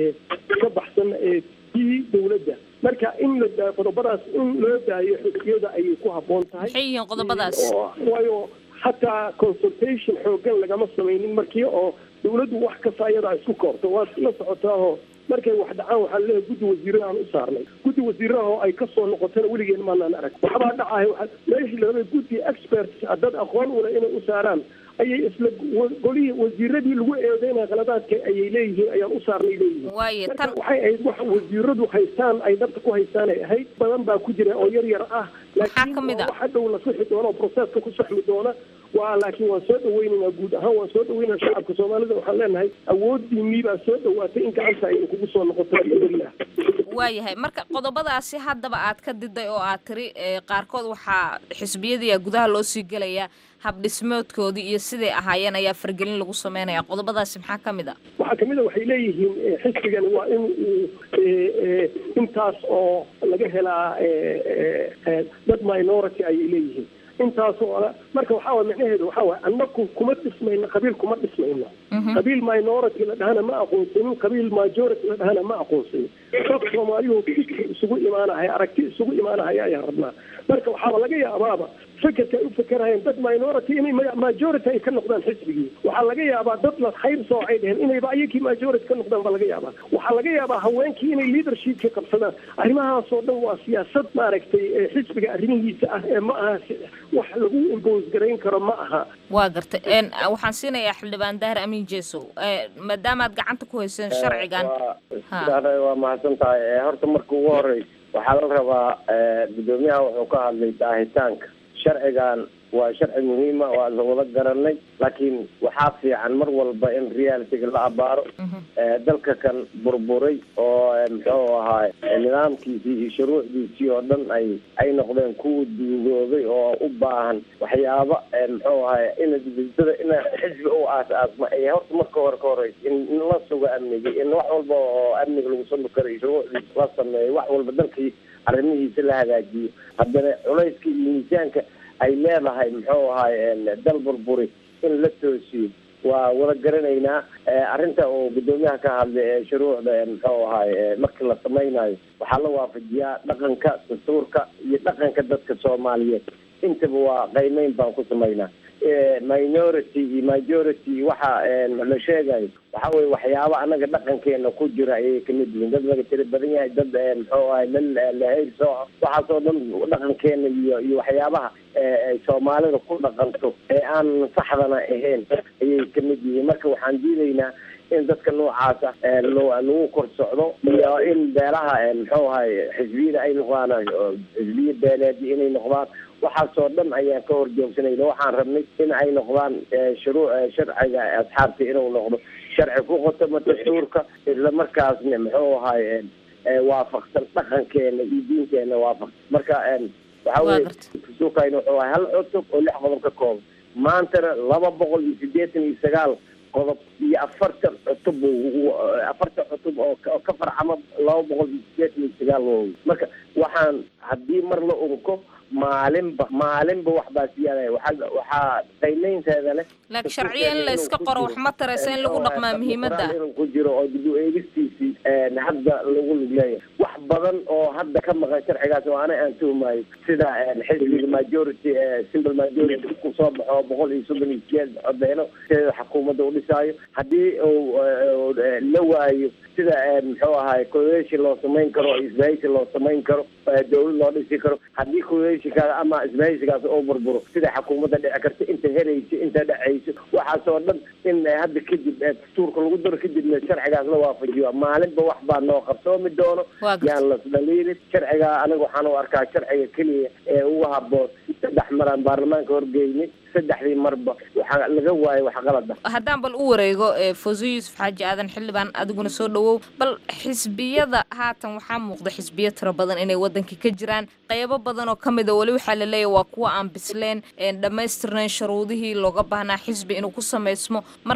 ka baxsan tii dawladda marka in la daa qodobadaas in loo daayo xisbiyada ayay ku habboon tahay maxay yihiin qodobadaas waayo hataa consultation xoogan lagama samaynin markii oo dawladdu wax kasta ayadaa isku koorto waad la socotaahoo markay wax dhacaan waxaan leeyahay guddi wasiirada aan u saarnay guddi wasiiraha oo ay kasoo noqotana weligeen maanaan arag waxbaa dhacaya waa meeshii larabay guddi experts dad aqoon ule inay u saaraan ayay isla golihii wasiiradii lagu eedeynaya qaladaadka ayay leeyihiin ayaan u saarnay leeyihiin waaye marka tan waxay ahayd wax wasiiradu haystaan ay dhabta ku haystaan ay ahayd badan baa ku jira oo yar yar ah laakiin ka mid a? waxa dhow la sixi doona oo proceska ku saxmi doona waa laakiin waan soo dhaweynaynaa guud ahaan waan soo dhaweynaa shacabka soomaalida waxaan leenahay awoodiinii baa soo dhawaatay in gacanta ay kugu soo noqoto alxamdulilah waayahay marka qodobadaasi haddaba aad ka diday oo aad tiri ee, qaarkood waxaa xisbiyadii gudaha loo sii gelayaa habdhismoodkoodii iyo siday ahaayeen ayaa fargelin lagu sameynaya qodobadaasi maxaa ka mid a waxaa kamid a waxay leeyihiin eh, xisbigan waa in uu eh, eh, intaas oo laga helaa eh, eh, eh, dad minority ayay leeyihiin intaas oo marka waxaa waay macnaheedu waxaa waay annaku kuma dhismayno qabiil kuma dhismayno qabiil minority la dhahana ma aqoonsanin qabiil majority la dhahana ma aqoonsanin dad soomaaliyuhu fikir isugu imaanahaya aragti isugu imaanahaya ayaan rabnaa marka waxaaba laga yaabaaba fekerka ay u fekerayeen dad minority inay ma- majority ay ka noqdaan xisbigii waxaa laga yaabaa dad la khayr soocay dheheen inayba ayakii majority ka noqdaan baa laga yaabaa waxaa laga yaabaa haweenkii inay leadershipka qabsadaan arrimahaasoo dhan waa siyaasad maaragtay ee xisbiga arrimihiisa ah ee ma aha si- wax lagu impose garayn karo ma aha waa gartay een, waxaan siinayaa xildhibaan daahir amiin jeesow ee, maadaamaad gacanta ku hayseen sharcigan Ha. waa waa mahadsan tahay Eh, horta marka ugu horeysa waxaa la rabaa eh, guddoomiyaha wuxuu ka hadlay daahitaanka sharcigan waa sharci muhiima waa la wada garanay laakiin waxaa fiican mar walba in realityga la abaaro Eh, dalka kan burburay oo eh, muxuu ahaay eh, nidaamkiisii iyo shuruucdiisii oo dhan ay ay noqdeen kuwa duugoobay oo u baahan waxyaaba eh, muxuu ahaay in dada in xisbi u aas-aasma ay horta marka hore ka horeysa in in la sugo amniga in wax walba oo amniga lagu sami karo iyo shuruucdiisa la sameeyo wax walba dalkii arrimihiisa la hagaajiyo haddana culayska iyo miisaanka ay leedahay muxuu ahaay dal burburi in la toosiyo waa wada garanaynaa Eh, arrinta uu guddoomiyaha ka hadlay ee shuruucda ee muxuu ahaay eh, markii la samaynayo waxaa la waafajiyaa dhaqanka dastuurka iyo dhaqanka dadka soomaaliyeed intaba waa qiimeyn baan ku samaynaa Eh, minority iyo majority waxa eh, la sheegayo waxa weye waxyaaba anaga dhaqankeena ku jira ayay kamid yihiin dad laga tiri badan yahay dad eh, muxuu ahay lal lahayr sooco waxaasoo dhan dhaqankeena iyo iyo waxyaabaha eh, ay soomaalida ku dhaqanto ee aan saxdana ahayn ayay kamid yihiin marka waxaan diidaynaa in dadka noocaas ah eh, loo- lagu kor socdo iyo in beelaha eh, muxuu ahay xisbiyada ay noqdaan eh, xisbiya beeleedi inay noqdaan waxaasoo dhan ayaan ka horjoogsanayna waxaan rabnay in ay noqdaan eh, shuruu eh, sharciga asxaabta inuu noqdo sharci ku qotoma dastuurka isla markaasna muxuu ahay eh, eh, waafaqsan dhaqankeena iyo diinteena waafaqsan marka eh, waxa weye dastuurkayna wuxuu ahay hal cutub oo lix qodob ka kooban maantana laba boqol iyo siddeetan iyo sagaal qodob iyo afartan cutub uu- afartan cutub oo ka- oo ka farcama laba boqol iyo siddeetan iyo sagaal waawy marka waxaan haddii mar la urko maalinba maalinba wax baa siyaadaya waxaa waxaa qiimeynteeda leh laakiin sharciya in la iska qoro wax ma taraysa in lagu dhaqmaa muhiimadda inuu ku jiro oo dib u eegistiisii een, hadda lagu lug leeyahay wax badan oo hadda ka maqan sharcigaas oo ana aan tuhmayo sida een, xisbiga majority ee simple majority ku soo baxo boqol iyo soddon iyo sideed codeeno sida xukuumadda u dhisaayo haddii uu eh, uu, eh, la waayo sida een, muxuu ahaay coalition loo samayn karo isbahaysi loo samayn karo eh, dowlad loo dhisi karo haddii coalitionkaas ama isbahaysigaas oo burburo sida xukuumadda dhici karta inta herayso inta dhacayso waxaasoo dhan in eh, hadda kadib eh, dastuurka lagu daro kadibna sharcigaas la waafajiyo maalinba wax baa noo qabsoomi doono Waa gartay. yaan lasdhaliilin sharciga aniga waxaan u arkaa sharciga keliya ee ugu haboon saddex maraan baarlamaanka horgeynay saddexdii marba waxaa laga waayo wax qalad ah haddaan bal u wareego ee fawzo yuusuf xaaji aadan xildhibaan adiguna soo dhawow bal xisbiyada haatan waxaa muuqda xisbiyo tiro badan inay wadanka ka jiraan qaybo badan oo ka mid a weli waxaa la leeyahay waa kuwa aan bisleen een dhammaystirnayn shuruudihii looga baahnaa xisbi inuu ku samaysmo marka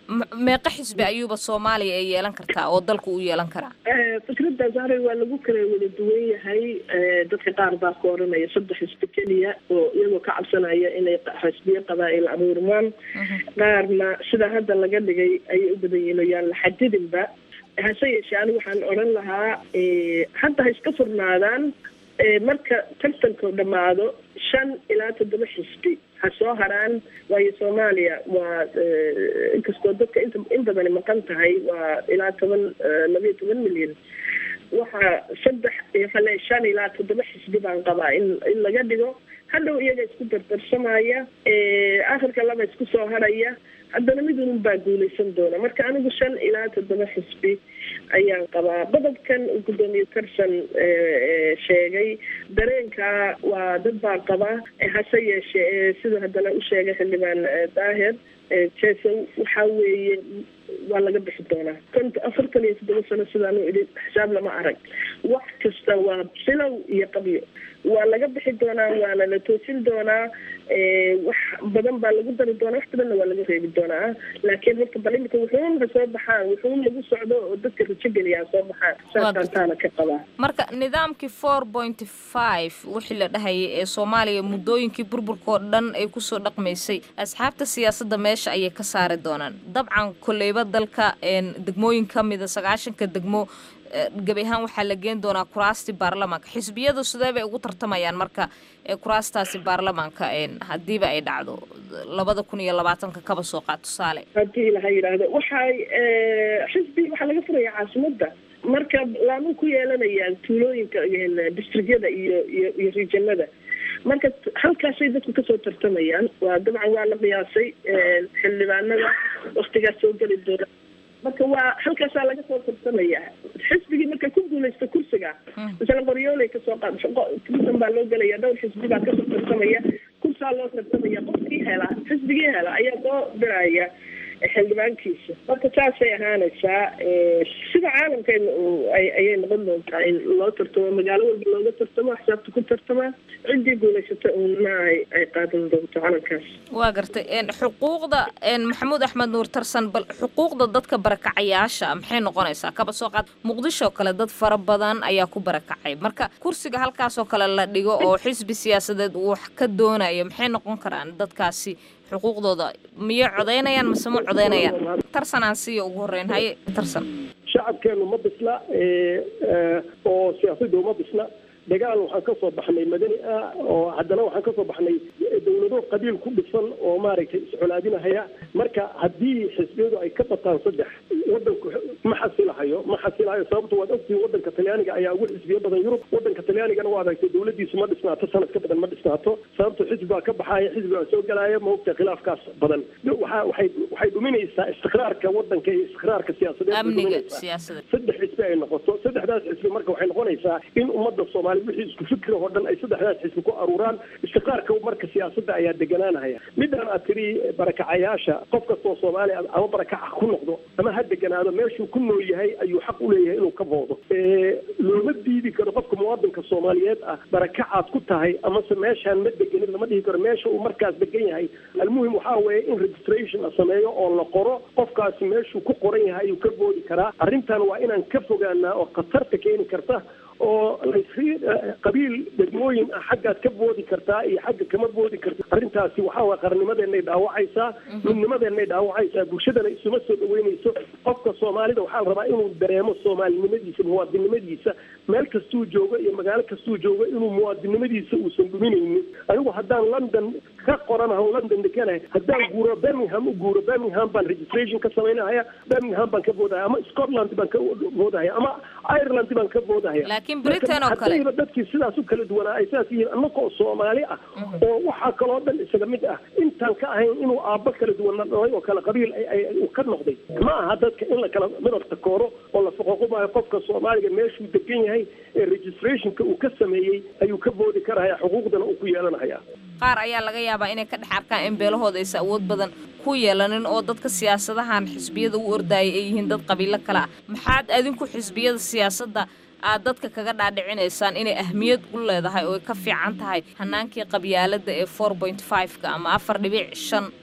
M- meeqa xisbi ayuuba soomaaliya ay yeelan kartaa oo dalku u yeelan karaa fikradda zahra waa lagu kala wada duwan yahay dadka qaar baa ka oranaya saddex xisbi keliya oo iyagoo ka cabsanaya inay xisbiyo qabaa'il abuurmaan qaarna sida hadda laga dhigay ayay u badan yihiin oo yaan la xadidinba hase yeeshee anigu waxaan odhan lahaa hadda ha iska furnaadaan marka tartanku dhammaado shan ilaa toddoba xisbi ha soo haraan waayo soomaaliya waa inkastoo dadka inta in badani maqan tahay waa ilaa toban labayo toban milyan waxaa saddex hale shan ilaa toddoba xisbi baan qabaa in in laga dhigo hadhow iyaga isku dardarsamaya akhirka laba isku soo haraya haddana mid unun baa guuleysan doona marka anigu shan ilaa toddoba xisbi ayaan qabaa qodobkan uu guddoomiye tarsan sheegay dareenka waa dad baa qaba hase yeeshee siduu haddana u sheegay xildhibaan daahir jesow waxaa weeye waa laga bixi doonaa konta afartan iyo toddoba sano sidaanu idhi xisaab lama arag wax kasta waa bilow iyo qabyo waa laga bixi doonaa waana la toosin doonaa wax badan baa lagu dari doonaa wax badanna waa laga reebi doonaa laakiin horta bal imika wuxuun ha soo baxaan wuxuun lagu socdo oo dadka rajo geliya ha soo baxaan saasaan taana ka qabaa marka nidaamkii four point five wixii la dhahayay ee soomaaliya muddooyinkii burburka oo dhan ay kusoo dhaqmaysay asxaabta siyaasadda meesha ayay ka saari doonaan dabcan kolleyba dalka degmooyin ka mida sagaashanka degmo gebi ahaan waxaa la geen doonaa kuraastii baarlamaanka xisbiyadu sidee bay ugu tartamayaan marka kuraastaasi baarlamaanka haddiiba ay dhacdo labada kun iyo labaatanka kaba soo qaad tusaale haddii laha yidhaahdo waxay xisbi waxaa laga furaya caasimadda marka laama ku yeelanayaan tuulooyinka districtyada iyo iyo iyo rijanada marka halkaasay dadku kasoo tartamayaan waa dabcan waa la qiyaasay xildhibaanada waktigaas soo geli doona marka waa halkaasaa laga soo tartamaya xisbigii marka ku guuleysta kursiga masala qoryooley kasoo qaad kursan baa loo gelaya dhowr xisbi baa kasoo tartamaya kursaa loo tartamaya qofkii hela xisbigii hela ayaa soo diraya xildhibaankiisa marka saasay ahaanaysaa sida caalamkeena ayay noqon doontaa in loo tartamo magaalo walba looga tartamo xisaabta ku tartamaa ciddii guulaysata uuna ay qaadan doonto calankaas waa gartay xuquuqda maxamuud axmed nuur tarsan bal xuquuqda dadka barakacayaasha maxay noqonaysaa kaba soo qaad muqdisho kale dad fara badan ayaa ku barakacay marka kursiga halkaasoo kale la dhigo oo xisbi siyaasadeed uu wax ka doonayo maxay noqon karaan dadkaasi xuquuqdooda miyay codaynayaan mase ma codaynayaan tarsan aan siiya ugu horreyn haye tarsan shacabkeenu ma bisla oo siyaasaddu ma bisla dagaal waxaan ka soo baxnay madani ah oo haddana waxaan ka soo baxnay dowlado qabiil ku dhisan oo maaragtay iscolaadinahaya marka haddii xisbiyadu ay ka bataan saddex wadanku ma xasilahayo ma xasilahayo sababto waad ogtihiin wadanka talyaaniga ayaa ugu xisbiyo badan yurub wadanka talyaanigana waa aragtay dowladiisu ma dhisnaato sanad ka badan ma dhisnaato sababto xisbi baa ka baxaaya xisbi baa soo gelaya ma ogta khilaafkaas badan waxa waxay waxay dhuminaysaa istiqraarka wadanka iyo istiqraarka siyaasadeed amniga siyaasadeed saddex xisbi ay noqoto saddexdaas xisbi marka waxay noqonaysaa in ummadda soomaali wixii isku fikir oo dhan ay saddexdaas xisbi ku aruuraan istiqraarka marka siyaasadda ayaa deganaanahaya midaan aad tiri barakacayaasha qof kastoo soomaali ama barakaca ku noqdo ama ha deganaado meeshuu ku nool yahay ayuu xaq u leeyahay inuu ka boodo looma diidi karo qofka muwaadinka soomaaliyeed ah barakacaad ku tahay amase meeshaan ma degenin lama dhihi karo meesha uu markaas degan yahay almuhim waxaa weeye in registration la sameeyo oo la qoro qofkaasi meeshuu ku qoran yahay ayuu ka boodi karaa arrintan waa inaan ka fogaanaa oo khatarta keeni karta oo laysii qabiil degmooyin ah xaggaad ka boodi kartaa iyo xagga kama boodi karta arrintaasi waxaa waye qarnimadeenay dhaawacaysaa midnimadeenay dhaawacaysaa bulshadana isuma soo dhaweynayso qofka soomaalida waxaa la rabaa inuu dareemo soomaalinimadiisa muwaadinnimadiisa meel kastuu joogo iyo magaalo kastuu joogo inuu muwaadinnimadiisa uusan dhuminaynin anigu haddaan london ka qoranaho london dekanahay haddaan guuro birmingham u guuro birmingham baan registration ka samaynahaya birmingham baan ka boodahaya ama scotland baan ka boodahaya ama ireland baan ka boodahaya laakiin britain oo kale haddayba dadkii sidaas u kala duwanaa ay sidaas yihiin annagoo soomaali ah oo waxaa kaloo dhan isaga mid ah intaan ka ahayn inuu aabbo kala duwana dhalay oo kala qabiil uu ka noqday ma aha dadka in la kala midabta kooro oo la foqoqumaayo qofka soomaaliga meeshuu degan yahay ee registrationka uu ka sameeyey ayuu ka boodi karahaya xuquuqdana uu ku yeelanahaya qaar ayaa laga yaabaa inay ka dhex arkaan in beelahooda aysa awood badan ku yeelanin oo dadka siyaasadahan xisbiyada u ordaayay ay yihiin dad qabiilo kale ah maxaad adinku xisbiyada siyaasadda aad dadka kaga dhaadhicinaysaan inay ahmiyad u leedahay oo ay ka fiican tahay hanaankii qabyaalada ee four point five-ka ama afar dhibic shan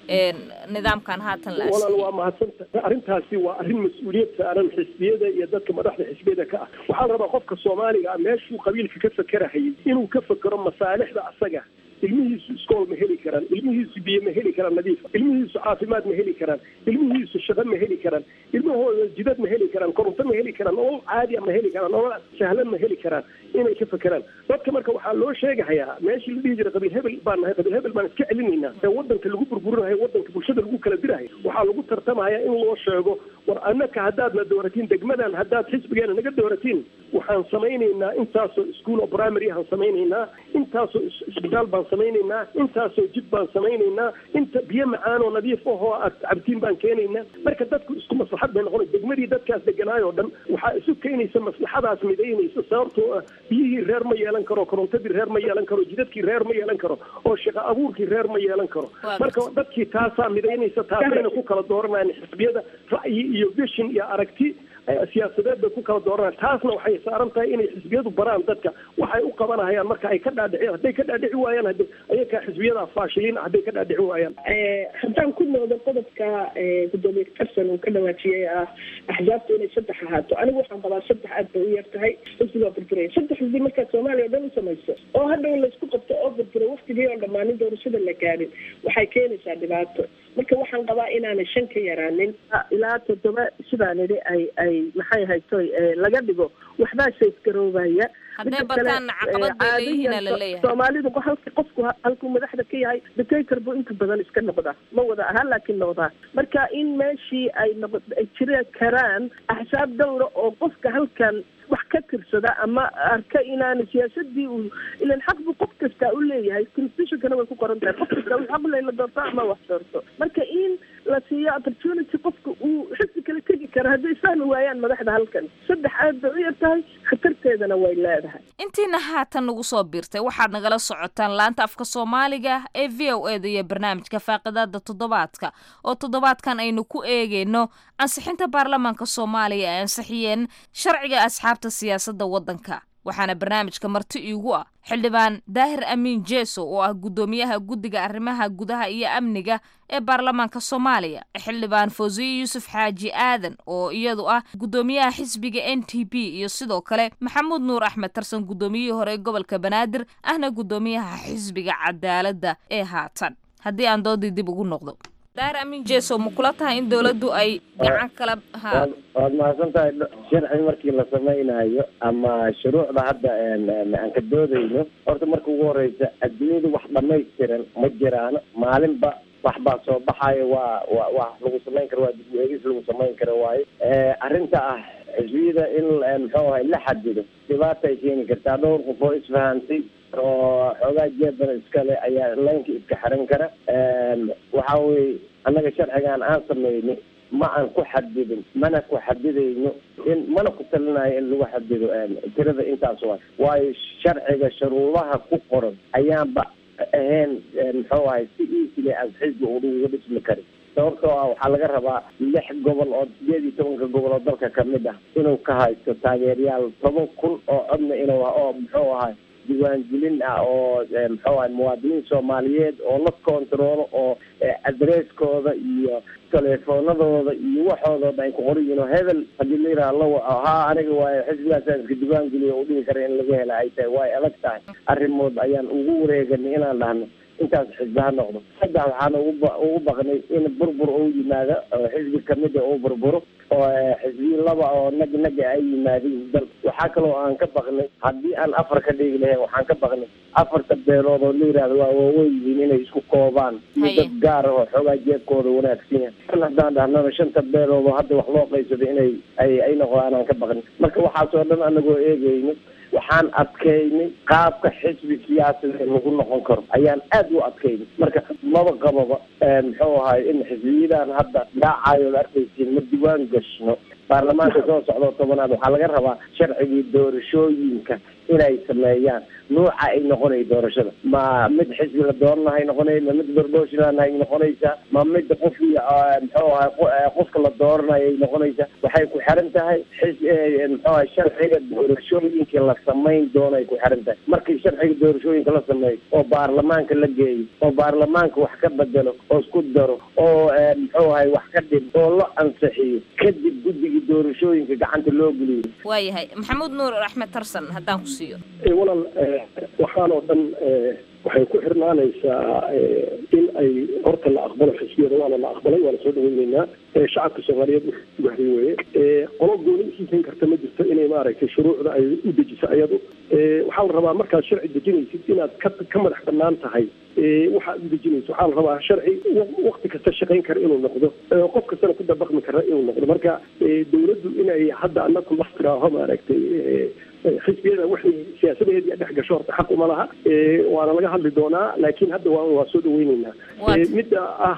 nidaamkan haatan la walaal waa mahadsanta arrintaasi waa arrin mas-uuliyad saaran xisbiyada iyo dadka madaxda xisbiyada ka ah waxaa la rabaa qofka soomaaliga ah meeshuu qabiilka ka fakerahayay inuu ka fekero masaalixda asaga ilmihiisu iskool ma heli karaan ilmihiisu biyo ma heli karaan nadiifa ilmihiisu caafimaad ma heli karaan ilmihiisu shaqo ma heli karaan ilmahooda jidad ma heli karaan koronto ma heli karaan nolol caadiya ma heli karaan nolol sahlan ma heli karaan inay ka fekeraan dadka marka waxaa loo sheegahayaa meeshii la dhihi jiray qabiil hebel baan nahay qabiil hebel baan iska celinaynaa ee wadanka lagu burburinayo wadanka bulshada lagu kala dirahay waxaa lagu tartamaya in loo sheego war annaka haddaad na dooratiin degmadan haddaad xisbigeena naga dooratiin waxaan samaynaynaa intaasoo iskuol oo primary aan samaynaynaa intaasoo isbitaal baan samaynaynaa intaasoo jid baan samaynaynaa inta biyo macaan oo nadiif ahoo aad cabtiin baan keenaynaa marka dadku isku maslaxad bay noqonay degmadii dadkaas deganaayoo dhan waxaa isu keenaysa maslaxadaas midaynaysa sababtoo ah biyihii reer ma yeelan karo korontadii reer ma yeelan karo jidadkii reer ma yeelan karo oo shaqo abuurkii reer ma yeelan karo marka dadkii taasaa midaynaysa taasayna ku kala dooranayaan xisbiyada ra'yi iyo vision iyo aragti siyaasadeed bay ku kala dooranayaan taasna waxay saaran tahay inay xisbiyadu baraan dadka waxay u qabanahayaan marka ay ka dhaadhiciyaan hadday ka dhaadhici waayaan hade ayakaa xisbiyada faashiliin hadday ka dhaadhici waayaan haddaan ku noqdo qodobka gudoomiye karsan uu ka dhawaajiyey ah axsaabta inay saddex ahaato anigu waxaan qabaa saddex aad bay u yar tahay xisbigaa burburaya saddex xisbi markaad soomaaliya o dhan u samayso oo hadhow laysku qabto oo burburo waktigii oo dhammaanin doorashada la gaadhin waxay keenaysaa dhibaato marka waxaan qabaa inaanay shan ka yaraanin ilaa toddoba sidaan idhi ay ay maxay haytoy laga dhigo waxbaa saysgaroobaya hadday bataan caqabad bay leeyihiin la leeyahay soomaalidu halka qofku halkuu madaxda ka yahay dictator buu inta badan iska noqdaa ma wada ahaan laakiin noqdaa marka in meeshii ay noqo ay jiri karaan axsaab dowra oo qofka halkan wax ka tirsada ama arka inaana siyaasadii uu ilan xaq buu qof kastaa u leeyahay constitutionkana way ku qoran tahay qof kastaa uu xaq leyla doorto ama wax doorto marka in la siiyo opportunity qofka uu xisbi kala tegi karo hadday fahmi waayaan madaxda halkan saddex aad bay u yar tahay khatarteedana way leedahay intiina haatan nagu soo biirtay waxaad nagala socotaan laanta afka soomaaliga ee v o e da iyo barnaamijka faaqidaada toddobaadka oo toddobaadkan aynu ku eegeyno ansixinta baarlamaanka soomaaliya ay ansixiyeen sharciga asxaabta siyaasadda waddanka waxaana barnaamijka marti iigu ah xildhibaan daahir amiin jeeso oo ah guddoomiyaha guddiga arrimaha gudaha iyo amniga ee baarlamaanka soomaaliya xildhibaan fawsiye yuusuf xaaji aadan oo iyadu ah guddoomiyaha xisbiga n t p iyo sidoo kale maxamuud nuur axmed tarsan guddoomiyihii hore ee gobolka banaadir ahna guddoomiyaha xisbiga cadaaladda ee haatan haddii aan doodii dib ugu noqdo daahir amiin jeeso ma kula tahay in dowladdu ay gacan kala ha waad mahadsan tahay sharci markii la samaynayo ama shuruucda hadda aan ka doodayno horta marka ugu horeysa adduunyada wax dhamaystiran ma jiraan maalinba wax baa soo baxayo waa wa wax lagu samayn karo waa dib u eegis lagu samayn karo waayo arrinta ah xisbiyada in muxuu ahay la xadido dhibaata ay keeni kartaa dhowr qof oo isfahantay oo xoogaa jeebana iskale ayaa laynka iska xiran kara waxa weye annaga sharcigan aan sameynay ma aan ku xadidin mana ku xadidayno in mana ku talinayo in lagu xadido tirada intaas waa waayo sharciga shuruudaha ku qoran ayaanba ahayn muxuu ahay si easily as xisbi uga dhismi karin sababtoo ah waxaa laga rabaa lix gobol oo sideed iyo tobanka gobol oo dalka kamid ah inuu ka haysto taageerayaal toban kun oo codna inuu oo muxuu ahay diiwaangelin ah oo muxuu ahay muwaadiniin soomaaliyeed oo la kontaroolo oo adresskooda iyo teleefoonadooda iyo waxoodooda ay ku qoran yihiin oo hebel haddii la yidhaha la waco haa aniga waayo xisbigaasaan iska diiwaangeliyo u dhihi kara in laga hela ay tahay way adag tahay arrimood ayaan ugu wareeganay inaan dhahno intaas xisbi ha noqdo saddex waxaana ugu ugu baqnay in burbur uu yimaado oo xisbi kamida uu burburo oo xisbiyi laba oo nag naga ay yimaadeen dal waxaa kaloo aan ka baqnay haddii aan afar ka dhigi lahayn waxaan ka baqnay afarta beelood oo la yidhahdo waa waaweyn yihiin inay isku koobaan iyo dad gaar ah oo xoogaa jeebkooda wanaagsan yahay kan haddaan dhahnana shanta beelood oo hadda wax loo qaybsado inay ay ay noqdaan aan ka baqnay marka waxaas oo dhan anagoo eegayno waxaan adkaynay qaabka xisbi siyaasadeed lagu noqon karo ayaan aad u adkaynay marka maba qababa muxuu ahay in xisbiyadan hadda dhaacayo la arkaysiin ma diwaan gashno baarlamaanka soo socdo tobanaad waxaa laga rabaa sharcigii doorashooyinka inay sameeyaan nuuca ay noqonay doorashada ma mid xisbi la dooranahay noqonay ma mid barboshilan ay noqonaysaa ma mid qofkii muxuu ahay qofka la dooranayo ay noqonaysaa waxay ku xiran tahay xis muxuu ahay sharciga doorashooyinka la samayn doono ay ku xiran tahay markii sharciga doorashooyinka la sameeyo oo baarlamaanka la geeyo oo baarlamaanka wax ka bedelo oo isku daro oo muxuu ahay wax ka dhib oo la ansixiyo kadib guddigii doorashooyinka gacanta loo geliyo waayahay maxamuud nuur axmed tarsan haddaan ku siiyo walaal waxaan oo dhan waxay ku xirnaanaysaa in ay horta la aqbalo xisbiyada waana la aqbalay waana soo dhaweyneynaa shacabka soomaaliyeed wahri weye qolo gooni isiisan karta ma jirto inay maaragtay shuruucda ay u dejiso ayadu waxaa la rabaa markaad sharci dejinaysid inaad ka ka madax banaan tahay waxaad u dejinayso waxaa la rabaa sharci wakti kasta shaqayn kara inuu noqdo qof kastana ku dabaqmi kara inuu noqdo marka dawladdu inay hadda anaku la tiraaho maaragtay xisbiyada waxay siyaasadaheedii dhex gasho horta xaq uma laha waana laga hadli doonaa laakiin hadda waa waa soo dhaweyneynaa midda ah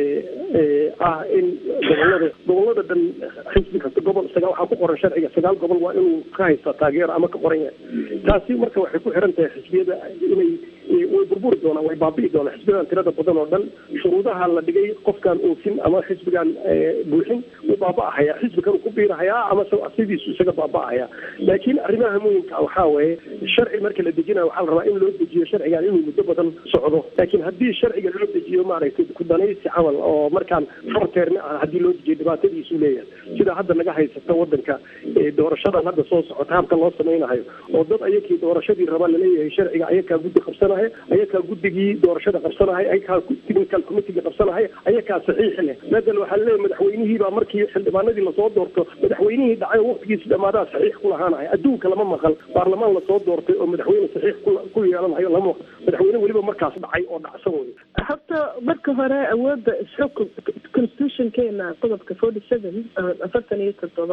ah in gobolada gobolada dhan xisbi kasta gobol sagaal waxaa ku qoran sharciga sagaal gobol waa inuu ka haystaa taageero ama ka qoran yahay taasi marka waxay ku xiran tahay xisbiyada inay way burburi doonaan way baabi'i doonaan xisbiyadan tirada badan oo dhan shuruudaha la dhigay qofkaan oofin ama xisbigaan buuxin wuu baaba'ahaya xisbi kan ku biirahayaa ama sidiisu isaga baaba'ahaya laakiin arrimaha muhimka waxaa weeye sharci marka la dejinayo waxaa la rabaa in loo dejiyo sharcigan inuu muddo badan socdo laakiin haddii sharciga loo dejiyo maaragtay kudanaysi camal oo markaan horteerna ah haddii loo dejiyo dhibaatadiisu leeyahay sida hadda naga haysata wadanka doorashadan hadda soo socota habka loo samaynayo oo dad ayakii doorashadii raba laleeyahay sharciga ayakaa guddi qabsanahay ayakaa guddigii doorashada qabsanahay ayakaa technical committeega qabsanahay ayakaa saxiix leh madal waxaa laleeyahay madaxweynihii baa markii xildhibaanadii lasoo doorto madaxweynihii dhacay oo waqtigiisi dhamaadaa saxiix ku lahaanahay adduunka lama maqal baarlamaan lasoo doortay oo madaxweyne saxiix ku yeelanayo lama maqal madaxweyne weliba markaas dhacay oo dhacsan wey horta marka hore awoodda isxukun constitutionkeena qodobka forty seven afartan iyo toddoba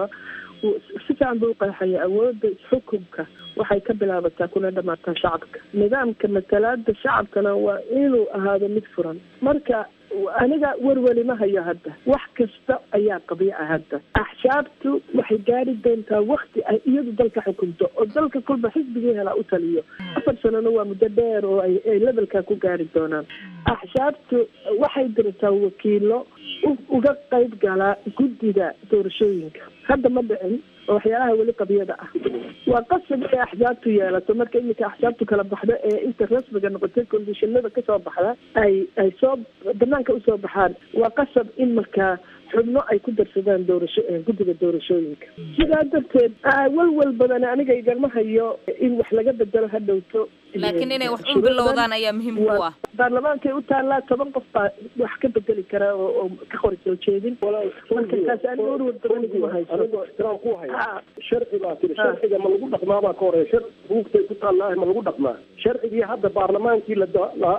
si fiican buu uqeexaya awoodda isxukunka waxay ka bilaabataa kuna dhamaataa shacabka nidaamka matalaada shacabkana waa inuu ahaado mid furan marka aniga werweli ma hayo hadda wax kasta ayaa qabiica hadda axsaabtu waxay gaari doontaa wakti ay iyadu dalka xukunto oo dalka kolba xisbigii helaa u taliyo afar sanana waa muddo dheer oo ay ay levelkaa ku gaari doonaan axsaabtu waxay dirtaa wakiilo uga qayb galaa guddiga doorashooyinka hadda ma dhicin oo waxyaalaha weli qabiyada ah waa qasab inay axsaabtu yeelato marka iminka axsaabtu kala baxdo ee inta rasmiga noqotay kondishinada kasoo baxda ay ay soo banaanka usoo baxaan waa qasab in markaa xubno ay ku darsadaan doorasho guddiga doorashooyinka sidaa darteed walwal badan aniga igama hayo in wax laga bedelo ha dhowto laakiin inay wax un bilowdaan ayaa muhiim u ah baarlamaankay u taallaa toban qof baa wax ka bedeli kara oo oo ka qori soo jeedin marka taas aniga warwar badan iguma hayso anigoo ixtiraam ku haya sharci baa tiri sharciga ma lagu dhaqmaa baa ka horeeya sharci buugtay ku taallaa ma lagu dhaqmaa sharcigii hadda baarlamaankii la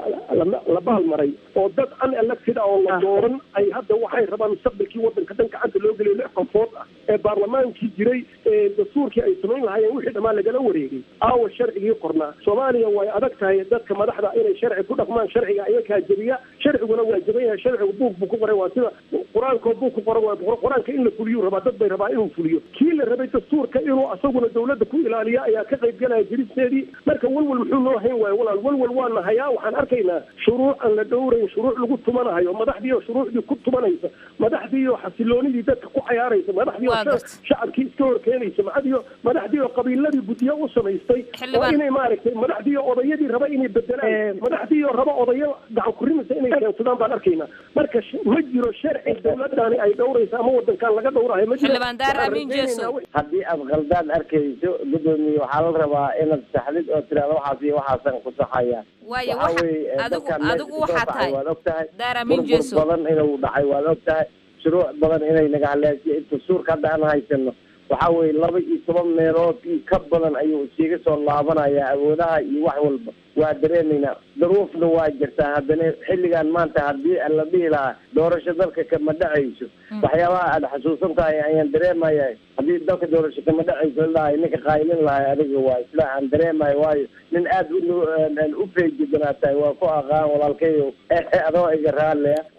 la baalmaray oo dad unelected ah oo la dooran ay hadda waxay rabaan mustaqbalkii wadanka dhan gacanta loo geliyo lix qofood ah ee baarlamaankii jiray ee dastuurkii ay samayn lahaayeen wixii dhammaan lagala wareegay aawa sharcigii qornaa soomaaliya way adag tahay dadka madaxda inay sharci ku dhaqmaan sharciga ayakaa jebiya sharciguna waa jeban yahay sharcigu buug buu ku qoray waa sida qur-aankoo buug ku qoran waa qur-aanka in la fuliyuu rabaa dad bay rabaa inuu fuliyo kii la rabay dastuurka inuu asaguna dawladda ku ilaaliya ayaa ka qayb galaya jiristeedii marka walwal muxuu noo hayn waayo walaal walwal waana hayaa waxaan arkaynaa shuruuc aan la dhowrayn shuruuc lagu tumanahayo madaxdii oo shuruucdii ku tumanaysa madaxdii oo xasiloonidii dadka ku cayaaraysa madaxdii oo shacabkii iska horkeenaysa madaxdii madaxdii oo qabiiladii guddiyo u samaystay oo inay maaragtay madaxdii oo odayadii raba inay bedelaan madaxdii oo raba odayo gacan kurimisa inay keensadaan baan arkaynaa marka ma jiro sharci dawladani ay dhowraysa ama wadankan laga dhowrayo ma jiro haddii aad khaldaan arkayso gudoomiye waxaa la rabaa inaad saxdid oo tiraada waxaas iyo waxaasan ku saxaya waayo waxa weye adigu adigu waxaa tahay waad og tahay daaramin burbur jeso badan inuu dhacay waad og tahay shuruuc badan inay naga haleeshiyo dastuurka hadda aan haysano waxa weye laba iyo toban meelood iyo ka badan ayuu iskaga soo laabanaya awoodaha iyo wax walba waa dareemaynaa daruufna waa jirtaa haddana xilligan maanta haddii la dhihi lahaa doorasho dalka kama dhacayso waxyaabaha aad xasuusan tahay ayaan dareemaya haddii dalka doorasho kama dhacayso lahay ninka qaylin lahay adiga waa isla aan dareemayo waayo nin aad u feejiganaa tahay waa ku aqaan walaalkayo adoo iga raaleya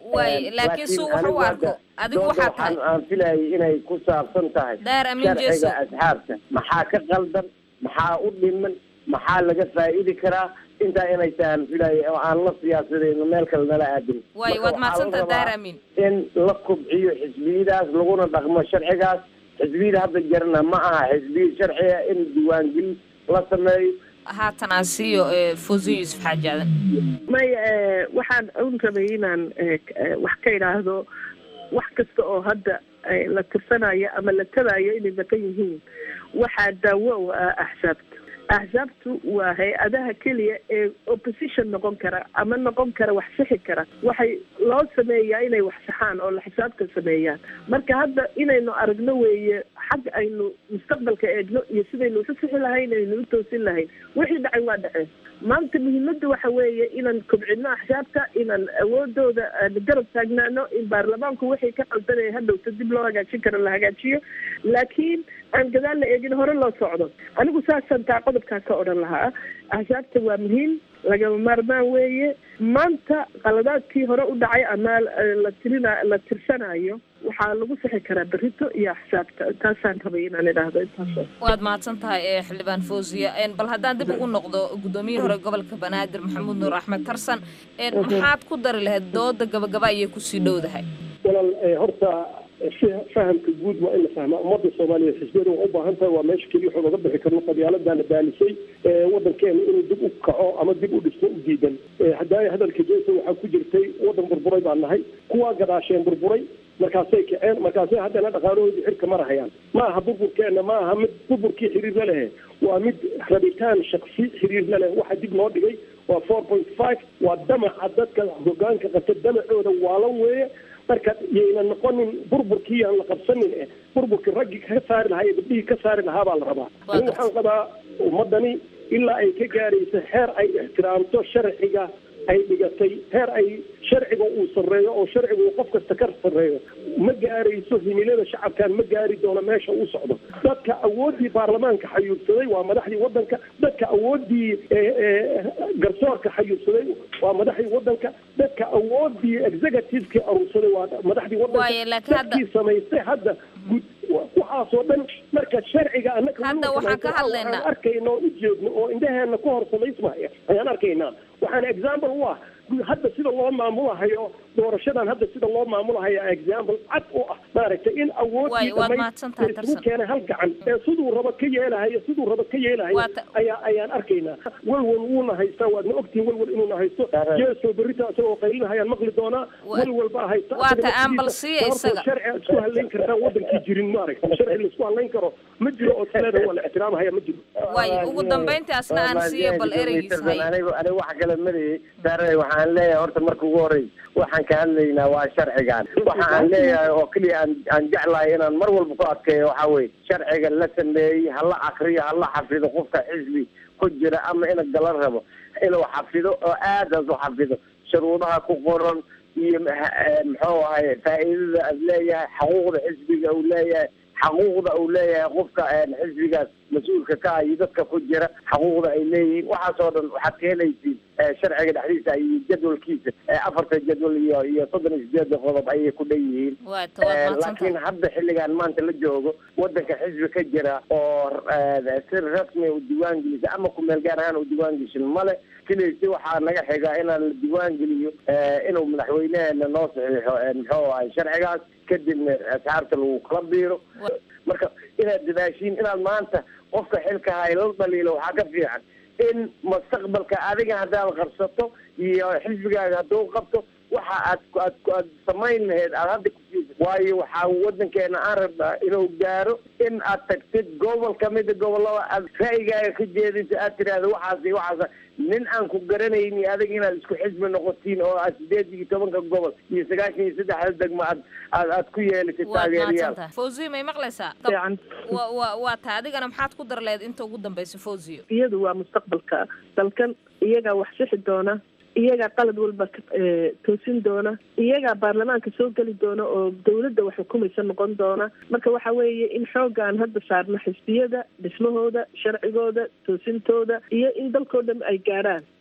Waay, laakiin suu wax u anigu arko. hadda Adigu doonta waxaad tahay. waxaan- aan filayay inay ku saabsan tahay Daar Amin Jeeso. sharciga asxaabta maxaa ka qaldan maxaa u dhiman maxaa laga faa'idi karaa intaa inay tahay aan filayay oo aan la siyaasadayno meel kale nala aadin waay Marka waad waxaa mahadsantaha la rabaa daar amiin in la kobciyo xisbiyadaas laguna dhaqmo sharcigaas xisbiyada hadda jarna ma aha xisbiya sharciga in diiwaangelin la sameeyo haatan aan siiyo eh, fawziyo yuusuf xaaji aadan maya eh, waxaan un rabay inaan eh, k- eh, wax ka idhaahdo wax kasta oo hadda eh, la tirsanayo ama la tabayo inay maqan yihiin waxaa daawo u ah axsaabta axsaabtu waa hay-adaha keliya ee opposition noqon kara ama noqon kara wax sixi kara waxay loo sameeyaa inay wax saxaan oo la xisaabta sameeyaan marka hadda inaynu aragno weeye xag aynu mustaqbalka eegno iyo sidaynu usu sixi lahayn aynu u toosin lahayn wixii dhacay waa dhaceen maanta muhiimadda waxa weeye inaan kobcino axsaabta inaan awoodooda aan garab taagnaano in baarlamaanku wixii ka qaldanaya hadhowta dib loo hagaajin karo la hagaajiyo laakiin aan gadaal la eegin hore loo socdo anigu saasaan taa qodobkaa ka odhan lahaa axsaabta waa muhiim lagama maarmaan weeye maanta qaladaadkii hore u dhacay ama eh, la tirina la tirsanayo waxaa lagu sixi karaa berrito iyo axsaabta taasaan rabay inaan idhaahdo intaas waad mahadsan tahay eh, xildhibaan fawziya En, bal haddaan dib ugu noqdo gudoomiyihii hore gobolka banaadir maxamuud nuur axmed tarsan En, maxaad ku dari lahayd dooda gabagaba ayay kusii dhowdahay walaal eh, horta eh, fi- fahamka guud waa in la fahmaa ummadda soomaaliyeed xisbiyada waa u baahan tahay waa meesha keliya waxaan uga bixi karno qabyaaladana baanisay eh, waddankeena inuu dib u kaco ama dib u dhisto u diidan Eh, haddaaya hadalka jeesa waxaa ku jirtay waddan burburay baan nahay kuwaa gadaasheen burburay markaasay kaceen markaasay haddana dhaqaalahoodii xirka marahayaan ma aha burburkeena ma aha mid burburkii xiriir la lehe waa mid rabitaan shaksi xiriir la leh waxa dib loo dhigay waa four point five waa damaca dadka hogaanka qabta damacooda waalan weeye marka yayna noqonin burburkii aan la qabsanin eh burburkii raggii ka saari lahaa iyo gabdhihii ka saari lahaa baa la rabaa ani waxaan qabaa ummadani ilaa ay ka gaarayso xeer ay ixtiraamto sharciga ay dhigatay heer ay sharciga uu sarreeyo oo sharciga uu qof kasta ka sarreeyo ma gaarayso himilada shacabkan ma gaari doono meesha uu socdo dadka awooddii baarlamaanka xayuubsaday waa madaxdii waddanka dadka awooddii eh, eh, garsoorka xayuubsaday waa madaxdii waddanka dadka awooddii executivekii aruursaday waa madaxdii Waaye, waddanka laakiin hadda- dadkii samaystay hadda gud waxaasoo dhan marka sharciga annaka Hadda waxaan ka hadlaynaa. waxaan arkayna oo u jeedno oo indhaheena ku hor samaysmaya ayaan arkaynaa waxaan example u ah hadda sida loo maamulahayo doorashadan hadda sida loo maamulahayo example cad u ah maaragtay in Waay, awoodii waad dhamay mahadsan tahay, isugu Tarsan. keenay hal gacan ee siduu rabo ka yeelahayo siduu rabo ka yeelahayo Waata- ayaa ayaan arkaynaa walwal wuuna haystaa waadna ogtihin walwal inuuna haysto jeeso berrita isagoo qaylinahayaan maqli doonaa walwal baa haysta Waata Asaga aan bal naftiisa siiya sababtoo isaga. sharci aad isku halayn kartaan wadankii jirin maaragta sharci laisku halayn karo ma jiro oo tileeda waa la ixtiraamahaya ma jiro waay ugu dambayntii asna aan siiyo bal ereygiisa hay anigu anigu wax kale marayay saare waxaan leeyahay horta marka ugu horey waxaan ka hadlaynaa waa sharcigan waxa aan leeyahay oo keliya aan aan jeclahay inaan mar walba ku adkeeyo waxaa weye sharciga la sameeyey hala akriyo hala xafido qofka xisbi ku jira ama ina galan rabo inuu xafido oo aadaas u xafido shuruudaha ku qoran iyo maxa- eh, muxuu ahay faa'iidada aad leeyahay xaquuqda xisbiga uu leeyahay xaquuqda uu leeyahay qofka een, xisbigaas mas-uulka ka ah iyo dadka ku jira xaquuqda ay leeyihiin waxaasoo dhan waxaad ka helaysiin eh, sharciga dhexdiisa iyo jadwalkiisa eh, afarta jadwal iyo iyo soddon iyo sideeda qodob ayay ku dhan yihiin waata waad Eh, mahadsan laakiin tahay hadda xilligan maanta la joogo wadanka xisbi ka jira oo eh, si rasmi u diiwaan gelisa ama kumeel gaar ahaan u diiwaan geshin male keliisi waxaa naga xiga inaan la diiwaan geliyo eh, inuu madaxweyneheena noo saxiixo eh, muxuu ahay sharcigaas kadibna asxaabta lagu kala biiro marka inaad dadaashiin inaad maanta qofka xilka hay la dhaliilo waxaa ka fiican in mustaqbalka adiga haddaad qabsato iyo xisbigaaga hadduu qabto waxa aad aad aad samayn lahayd aad hadda kusiisa waayo waxaa wadankeena aan rabnaa inuu gaaro in aad tagtid gobol kamida gobolada aad ra'yigaaga ka jeediso aad tiraahdo waxaas iyo waxaas nin aan ku garanayni adiga inaad isku xisbi noqotiin oo aad sideed iyo tobanka gobol iyo sagaashan iyo saddexda degmo aad aad aad ku yeelatid waad taageerayaal mahadsan tahay fawziyo may maqlaysaa wa wa waa taa adigana maxaad ku dar lahayd inta ugu dambaysa fawziyo iyadu waa mustaqbalka dalkan iyagaa wax sixi doona iyagaa qalad walba ka- eh, toosin doona iyagaa baarlamaanka soo geli doona oo dawladda wax xukumaysa noqon doona marka waxa weeye in xoogaan hadda saarno xisbiyada dhismahooda sharcigooda toosintooda iyo in dalkoo dhan ay gaadhaan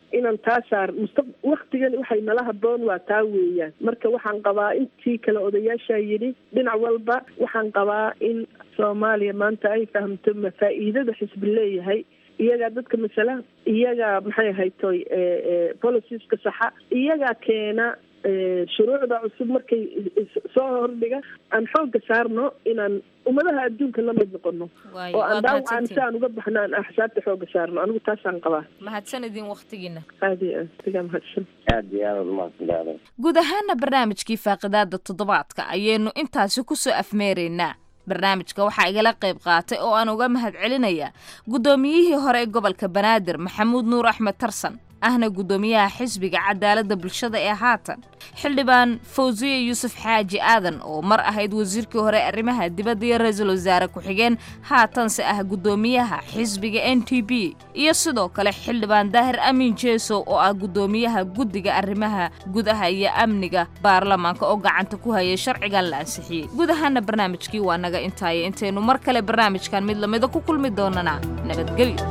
inaan taa saar musta waktigan waxay nala haboon waa taa weeyaan marka waxaan qabaa intii kale odayaashaa yidhi dhinac walba waxaan qabaa in soomaaliya maanta ay fahamto ma faa'iidada xisbi leeyahay iyagaa dadka masala iyagaa maxay ahaytoy policieska saxa iyagaa keena shuruucda cusub markay soo hordhiga aan xoogga saarno inaan ummadaha adduunka la mid noqono oo aan dhaawacaan si aan uga baxno aan axsaabta xoogga saarno anigu taasaan qabaa mahadsan idin waktigiina aad iyo aad sigaa mahadsan aad iyo aad umahadsantahay guud ahaana barnaamijkii faaqidaada toddobaadka ayaynu intaasi kusoo afmeeraynaa barnaamijka waxaa igala qayb qaatay oo aan uga mahad celinayaa guddoomiyihii hore ee gobolka banaadir maxamuud nuur axmed tarsan ahna guddoomiyaha xisbiga cadaaladda bulshada ee haatan xildhibaan fawsiye yuusuf xaaji aadan oo mar ahayd wasiirkii hore arrimaha dibadda iyo ra-iisul wasaare ku-xigeen haatanse ah guddoomiyaha xisbiga n t b iyo sidoo kale xildhibaan daahir amiin jeesow oo ah guddoomiyaha guddiga arrimaha gudaha iyo amniga baarlamaanka oo gacanta ku hayay sharcigan la ansixiyey guud ahaana barnaamijkii waa naga intaaya intaynu mar kale barnaamijkan mid lamida ku kulmi doonana nabadgelyo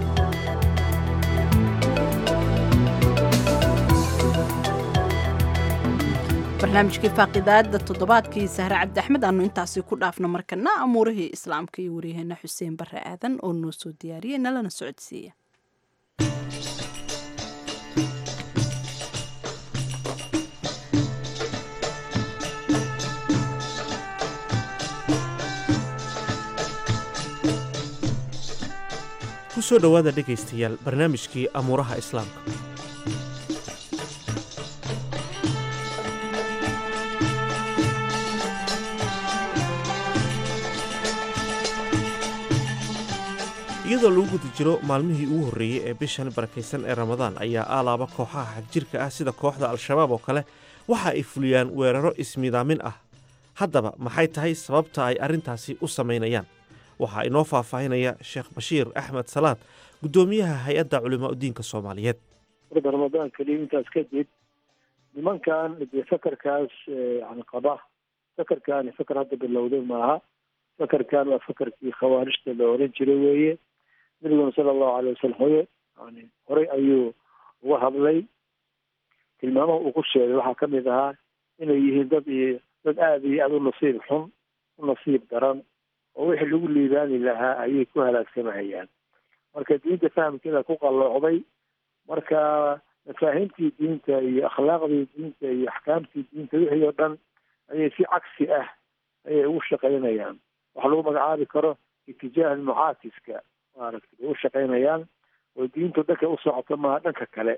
barnaamijkii faaqidaada toddobaadkii sahre cabdi axmed aanu intaasi ku dhaafno markana amuurihii islaamka iyo waryaheena xuseen bare aadan oo noo soo diyaariyey nalana socodsiiya ku soo dhowaada dhegaystayaal barnaamijkii amuuraha islaamka iyadoo lagu guda jiro maalmihii ugu horreeyey ee bishan barakaysan ee ramadaan ayaa aalaaba kooxaha xagjirka ah sida kooxda al-shabaab oo kale waxa ay fuliyaan weeraro ismidaamin ah haddaba maxay tahay sababta ay arrintaasi u samaynayaan waxaa inoo faahfaahinaya sheekh bashiir axmed salaad guddoomiyaha hay-adda culimaa udiinka soomaaliyeed warda ramadaan keliya intaas kadib nimankan dee fakarkaas yani qaba fakarkaani fakar hadda bilowday maaha fakarkan waa fakarkii khawaarijta la oran jiray weeye nabiguna sala allahu alay wasalam hoye yani horey ayuu uga hadlay tilmaamaha uu ku sheegay waxaa kamid ahaa inay yihiin dad iyo dad aada iyo aada u nasiib xun u nasiib daran oo wixii lagu liibaani lahaa ayay ku halaagsamahayaan marka diinta fahamkeeda ku qalloocday marka mafaahiimtii diinta iyo akhlaaqdii diinta iyo axkaamtii diinta wixii oo dhan ayay si cagsi ah ayay ugu shaqaynayaan waxa lagu magacaabi karo itijaah mucaatiska maaragtay bay u shaqaynayaan oo diintu dhanka u socoto maaha dhanka kale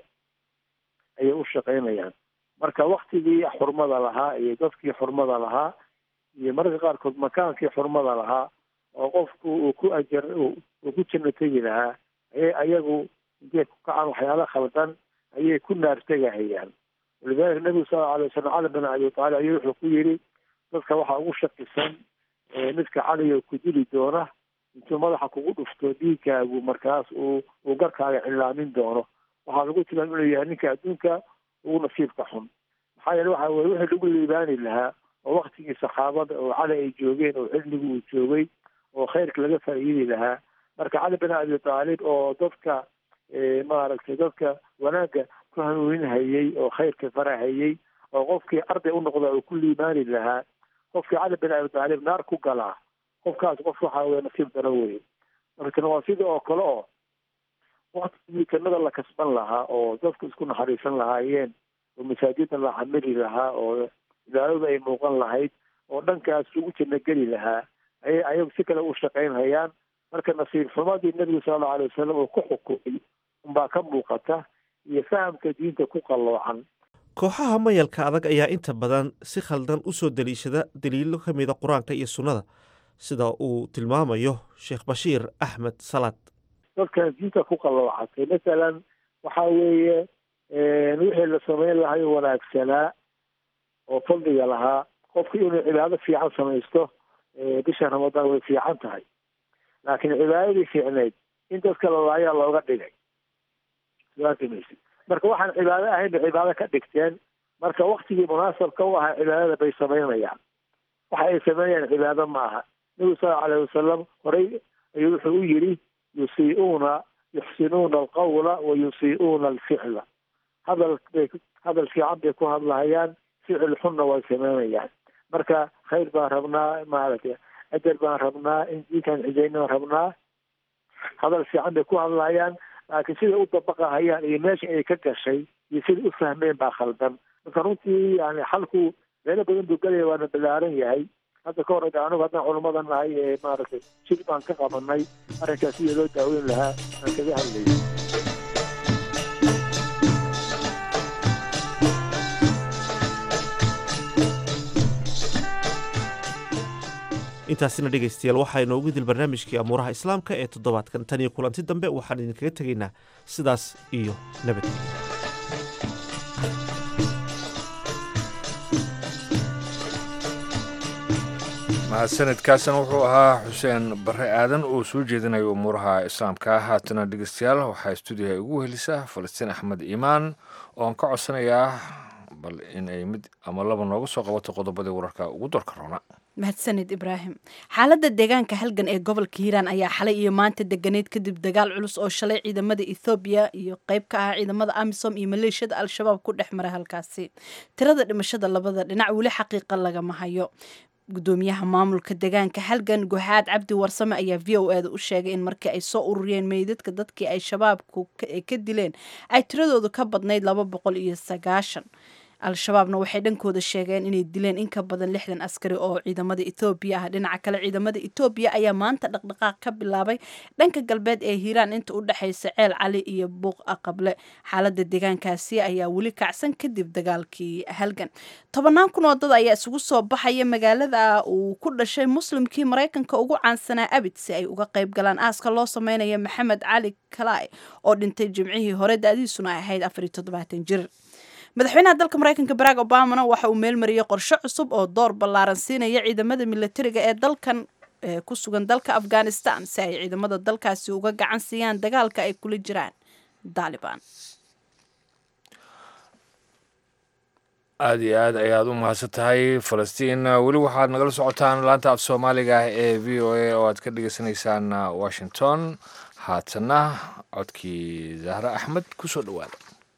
ayay u shaqaynayaan marka waktigii xurmada lahaa iyo dadkii xurmada lahaa iyo mararka qaarkood makaankii xurmada lahaa oo qofku uu ku ajar uu ku janno tegi lahaa ayay ayagu intay ku kacaan waxyaala khaldan ayay ku naartegahayaan walidaalika nabigu sal lla alay wasalam cali bin abi taalib ayuu wuxuu ku yidhi dadka waxaa ugu shakisan midka caliga ku dili doona intuu madaxa kugu dhufto dhiigkaagu markaas uu uu garkaaga cilaamin doono waxaa lagu tilmaam inuu yahay ninka adduunka ugu nasiibka xun maxaa yeele waxa weye wixii lagu liibaani lahaa oo waktigii saxaabada oo cali ay joogeen oo xilligu uu joogay oo khayrka laga faa'iidi lahaa marka cali bin abi taalib oo dadka maaragtay dadka wanaagga ku hanuuninhayey oo khayrka farahayey oo qofkii arday u noqda uu ku liibaani lahaa qofkii cali bin abi taalib naar ku galaa qofkaas qof waxa weye nasiib daran weye markana waa sida oo kale oo waktigii jannada la kasban lahaa oo dadku isku naxariisan lahaayeen oo masaajida la xamili lahaa oo ilaaladu ay muuqan lahayd oo dhankaas lagu janno geli lahaa ayay ayagu si kale u shaqaynhayaan marka nasiib xumadii nebigu sala allau alay wasalam uu ku xukumay unbaa ka muuqata iyo fahamka diinta ku qalloocan kooxaha mayalka adag ayaa inta badan si khaldan u soo deliishada daliilo ka mida qur-aanka iyo sunnada sida uu tilmaamayo sheekh bashiir axmed salaad dadkan diinta ku qalloocatay masalan waxa weeye wixii la samayn lahayo wanaagsanaa oo fadliga lahaa qofku inuu cibaado fiican samaysto bisha ramadaan way fiican tahay laakiin cibaadadii fiicnayd in dadka lalaayaa looga dhigay maysid marka waxaan cibaado ahayn bay cibaado ka dhigteen marka waktigii munaasabka u ahaa cibaadada bay samaynayaan waxa ay samaynayaan cibaado ma aha nabigu sal lla alayh wasalam horey ayuu wuxuu u yidhi yusii'uuna yuxsinuuna alqawla wa yusii'uuna alficla hadal bay hadal fiican bay ku hadlahayaan ficil xunna way sameynayaan marka khayr baan rabnaa maaragtay ajar baan rabnaa in diinkan xijayna rabnaa hadal fiican bay ku hadlahayaan laakiin siday u dabaqahayaan iyo meesha ay ka gashay iyo siday u fahmeen baa khaldan marka runtii yani xalku meelo badan buu gelaya waana balaaran yahay hadda ka hor anigu haddaan culummada nahay ee maaragtay jir baan ka qabanay arrinkaas sidii loo daaweyn lahaa aan kaga hadlayay intaasina dhegaystayaal waxaa inoogu dil barnaamijkii amuuraha islaamka ee toddobaadkan tan iyo kulanti dambe waxaan idinkaga tegaynaa sidaas iyo nabadgelya mahadsanidkaasna wuxuu ahaa xuseen bare aadan oo soo jeedinayo umuuraha islaamka haatana dhegeystayaal waxaa stuudiyaha ugu helisa falastiin axmed iimaan oo aan ka codsanayaa bal in ay mid ama laba nooga soo qabato qodobadii wararka ugu dorka roona mahadsanid ibraahim xaaladda deegaanka halgan ee gobolka hiiraan ayaa xalay iyo maanta deganeyd kadib dagaal culus oo shalay ciidamada ethoobiya iyo qeyb ka ah ciidamada amisom iyo maleeshiyada al-shabaab ku dhex maray halkaasi tirada dhimashada labada dhinac weli xaqiiqa lagama hayo gudoomiyaha maamulka deegaanka halgan guhaad cabdi warsame ayaa v o e da u sheegay in markii ay soo ururiyeen meydadka dadkii ay shabaabku ka dileen ay tiradoodu ka badnayd laba boqol iyo sagaashan al-shabaabna waxay dhankooda sheegeen inay dileen in ka badan lixdan askari oo ciidamada ethoobiya ah dhinaca kale ciidamada etoobiya ayaa maanta dhaqdhaqaaq ka bilaabay dhanka galbeed ee hiiraan inta u dhexaysa ceel cali iyo buuq aqable xaalada deegaankaasi ayaa weli kacsan kadib dagaalkii halgan tobannaan kun oo dad ayaa isugu soo baxaya magaalada uu ku dhashay muslimkii maraykanka ugu caansanaa abid si ay uga qayb galaan aaska loo sameynaya maxamed cali kalai oo dhintay jimcihii hore da-diisuna ahayd afar iyo toddobaatan jir madaxweynaha dalka maraykanka barack obamana waxa uu meelmariyey qorshe cusub oo door ballaaran siinaya ciidamada milatariga ee dalkan ku sugan dalka afghanistan si ay ciidamada dalkaasi uga gacan siiyaan dagaalka ay kula jiraan daliban aada iyo aad ayaad u mahadsan tahay falastiin weli waxaad nagala socotaan laanta af soomaaliga ah ee v o a oo aad ka dhagaysanaysaan washington haatana codkii zahre axmed kusoo dhawaada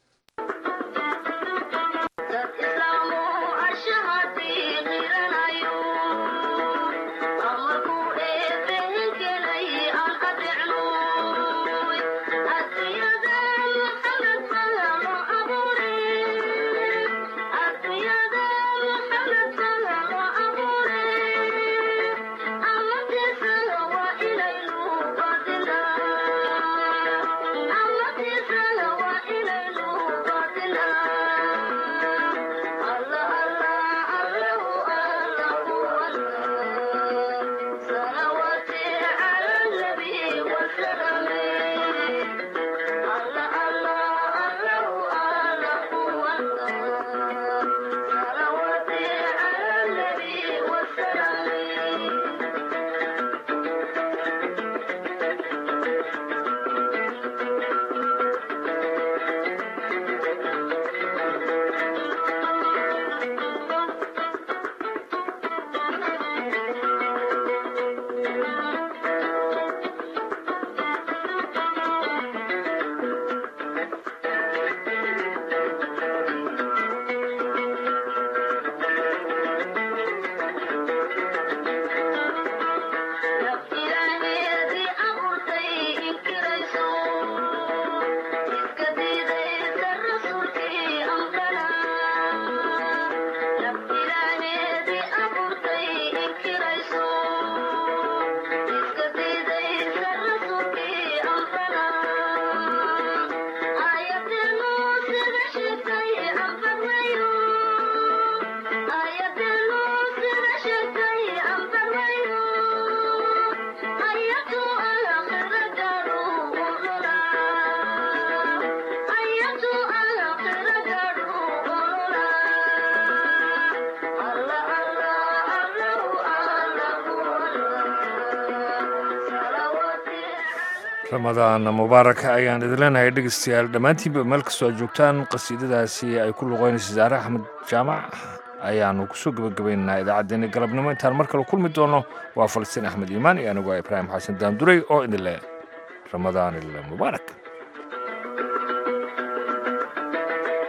ramadaan mubaarak ayaan idin leenahay dhegeystayaal dhammaantiinba meel kastoo aad joogtaan qasiidadaasi ay ku luqeynaysa saare axmed jaamac ayaanu kusoo gebagabaynaynaa idaacaddeenna galabnimo intaan mar kale kulmi doono waa falastiin axmed iimaan iyo anigu ibraahim xasan daanduray oo idin leh ramadaan il mubaarak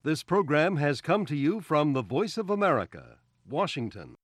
This program has come to you from the Voice of America, Washington.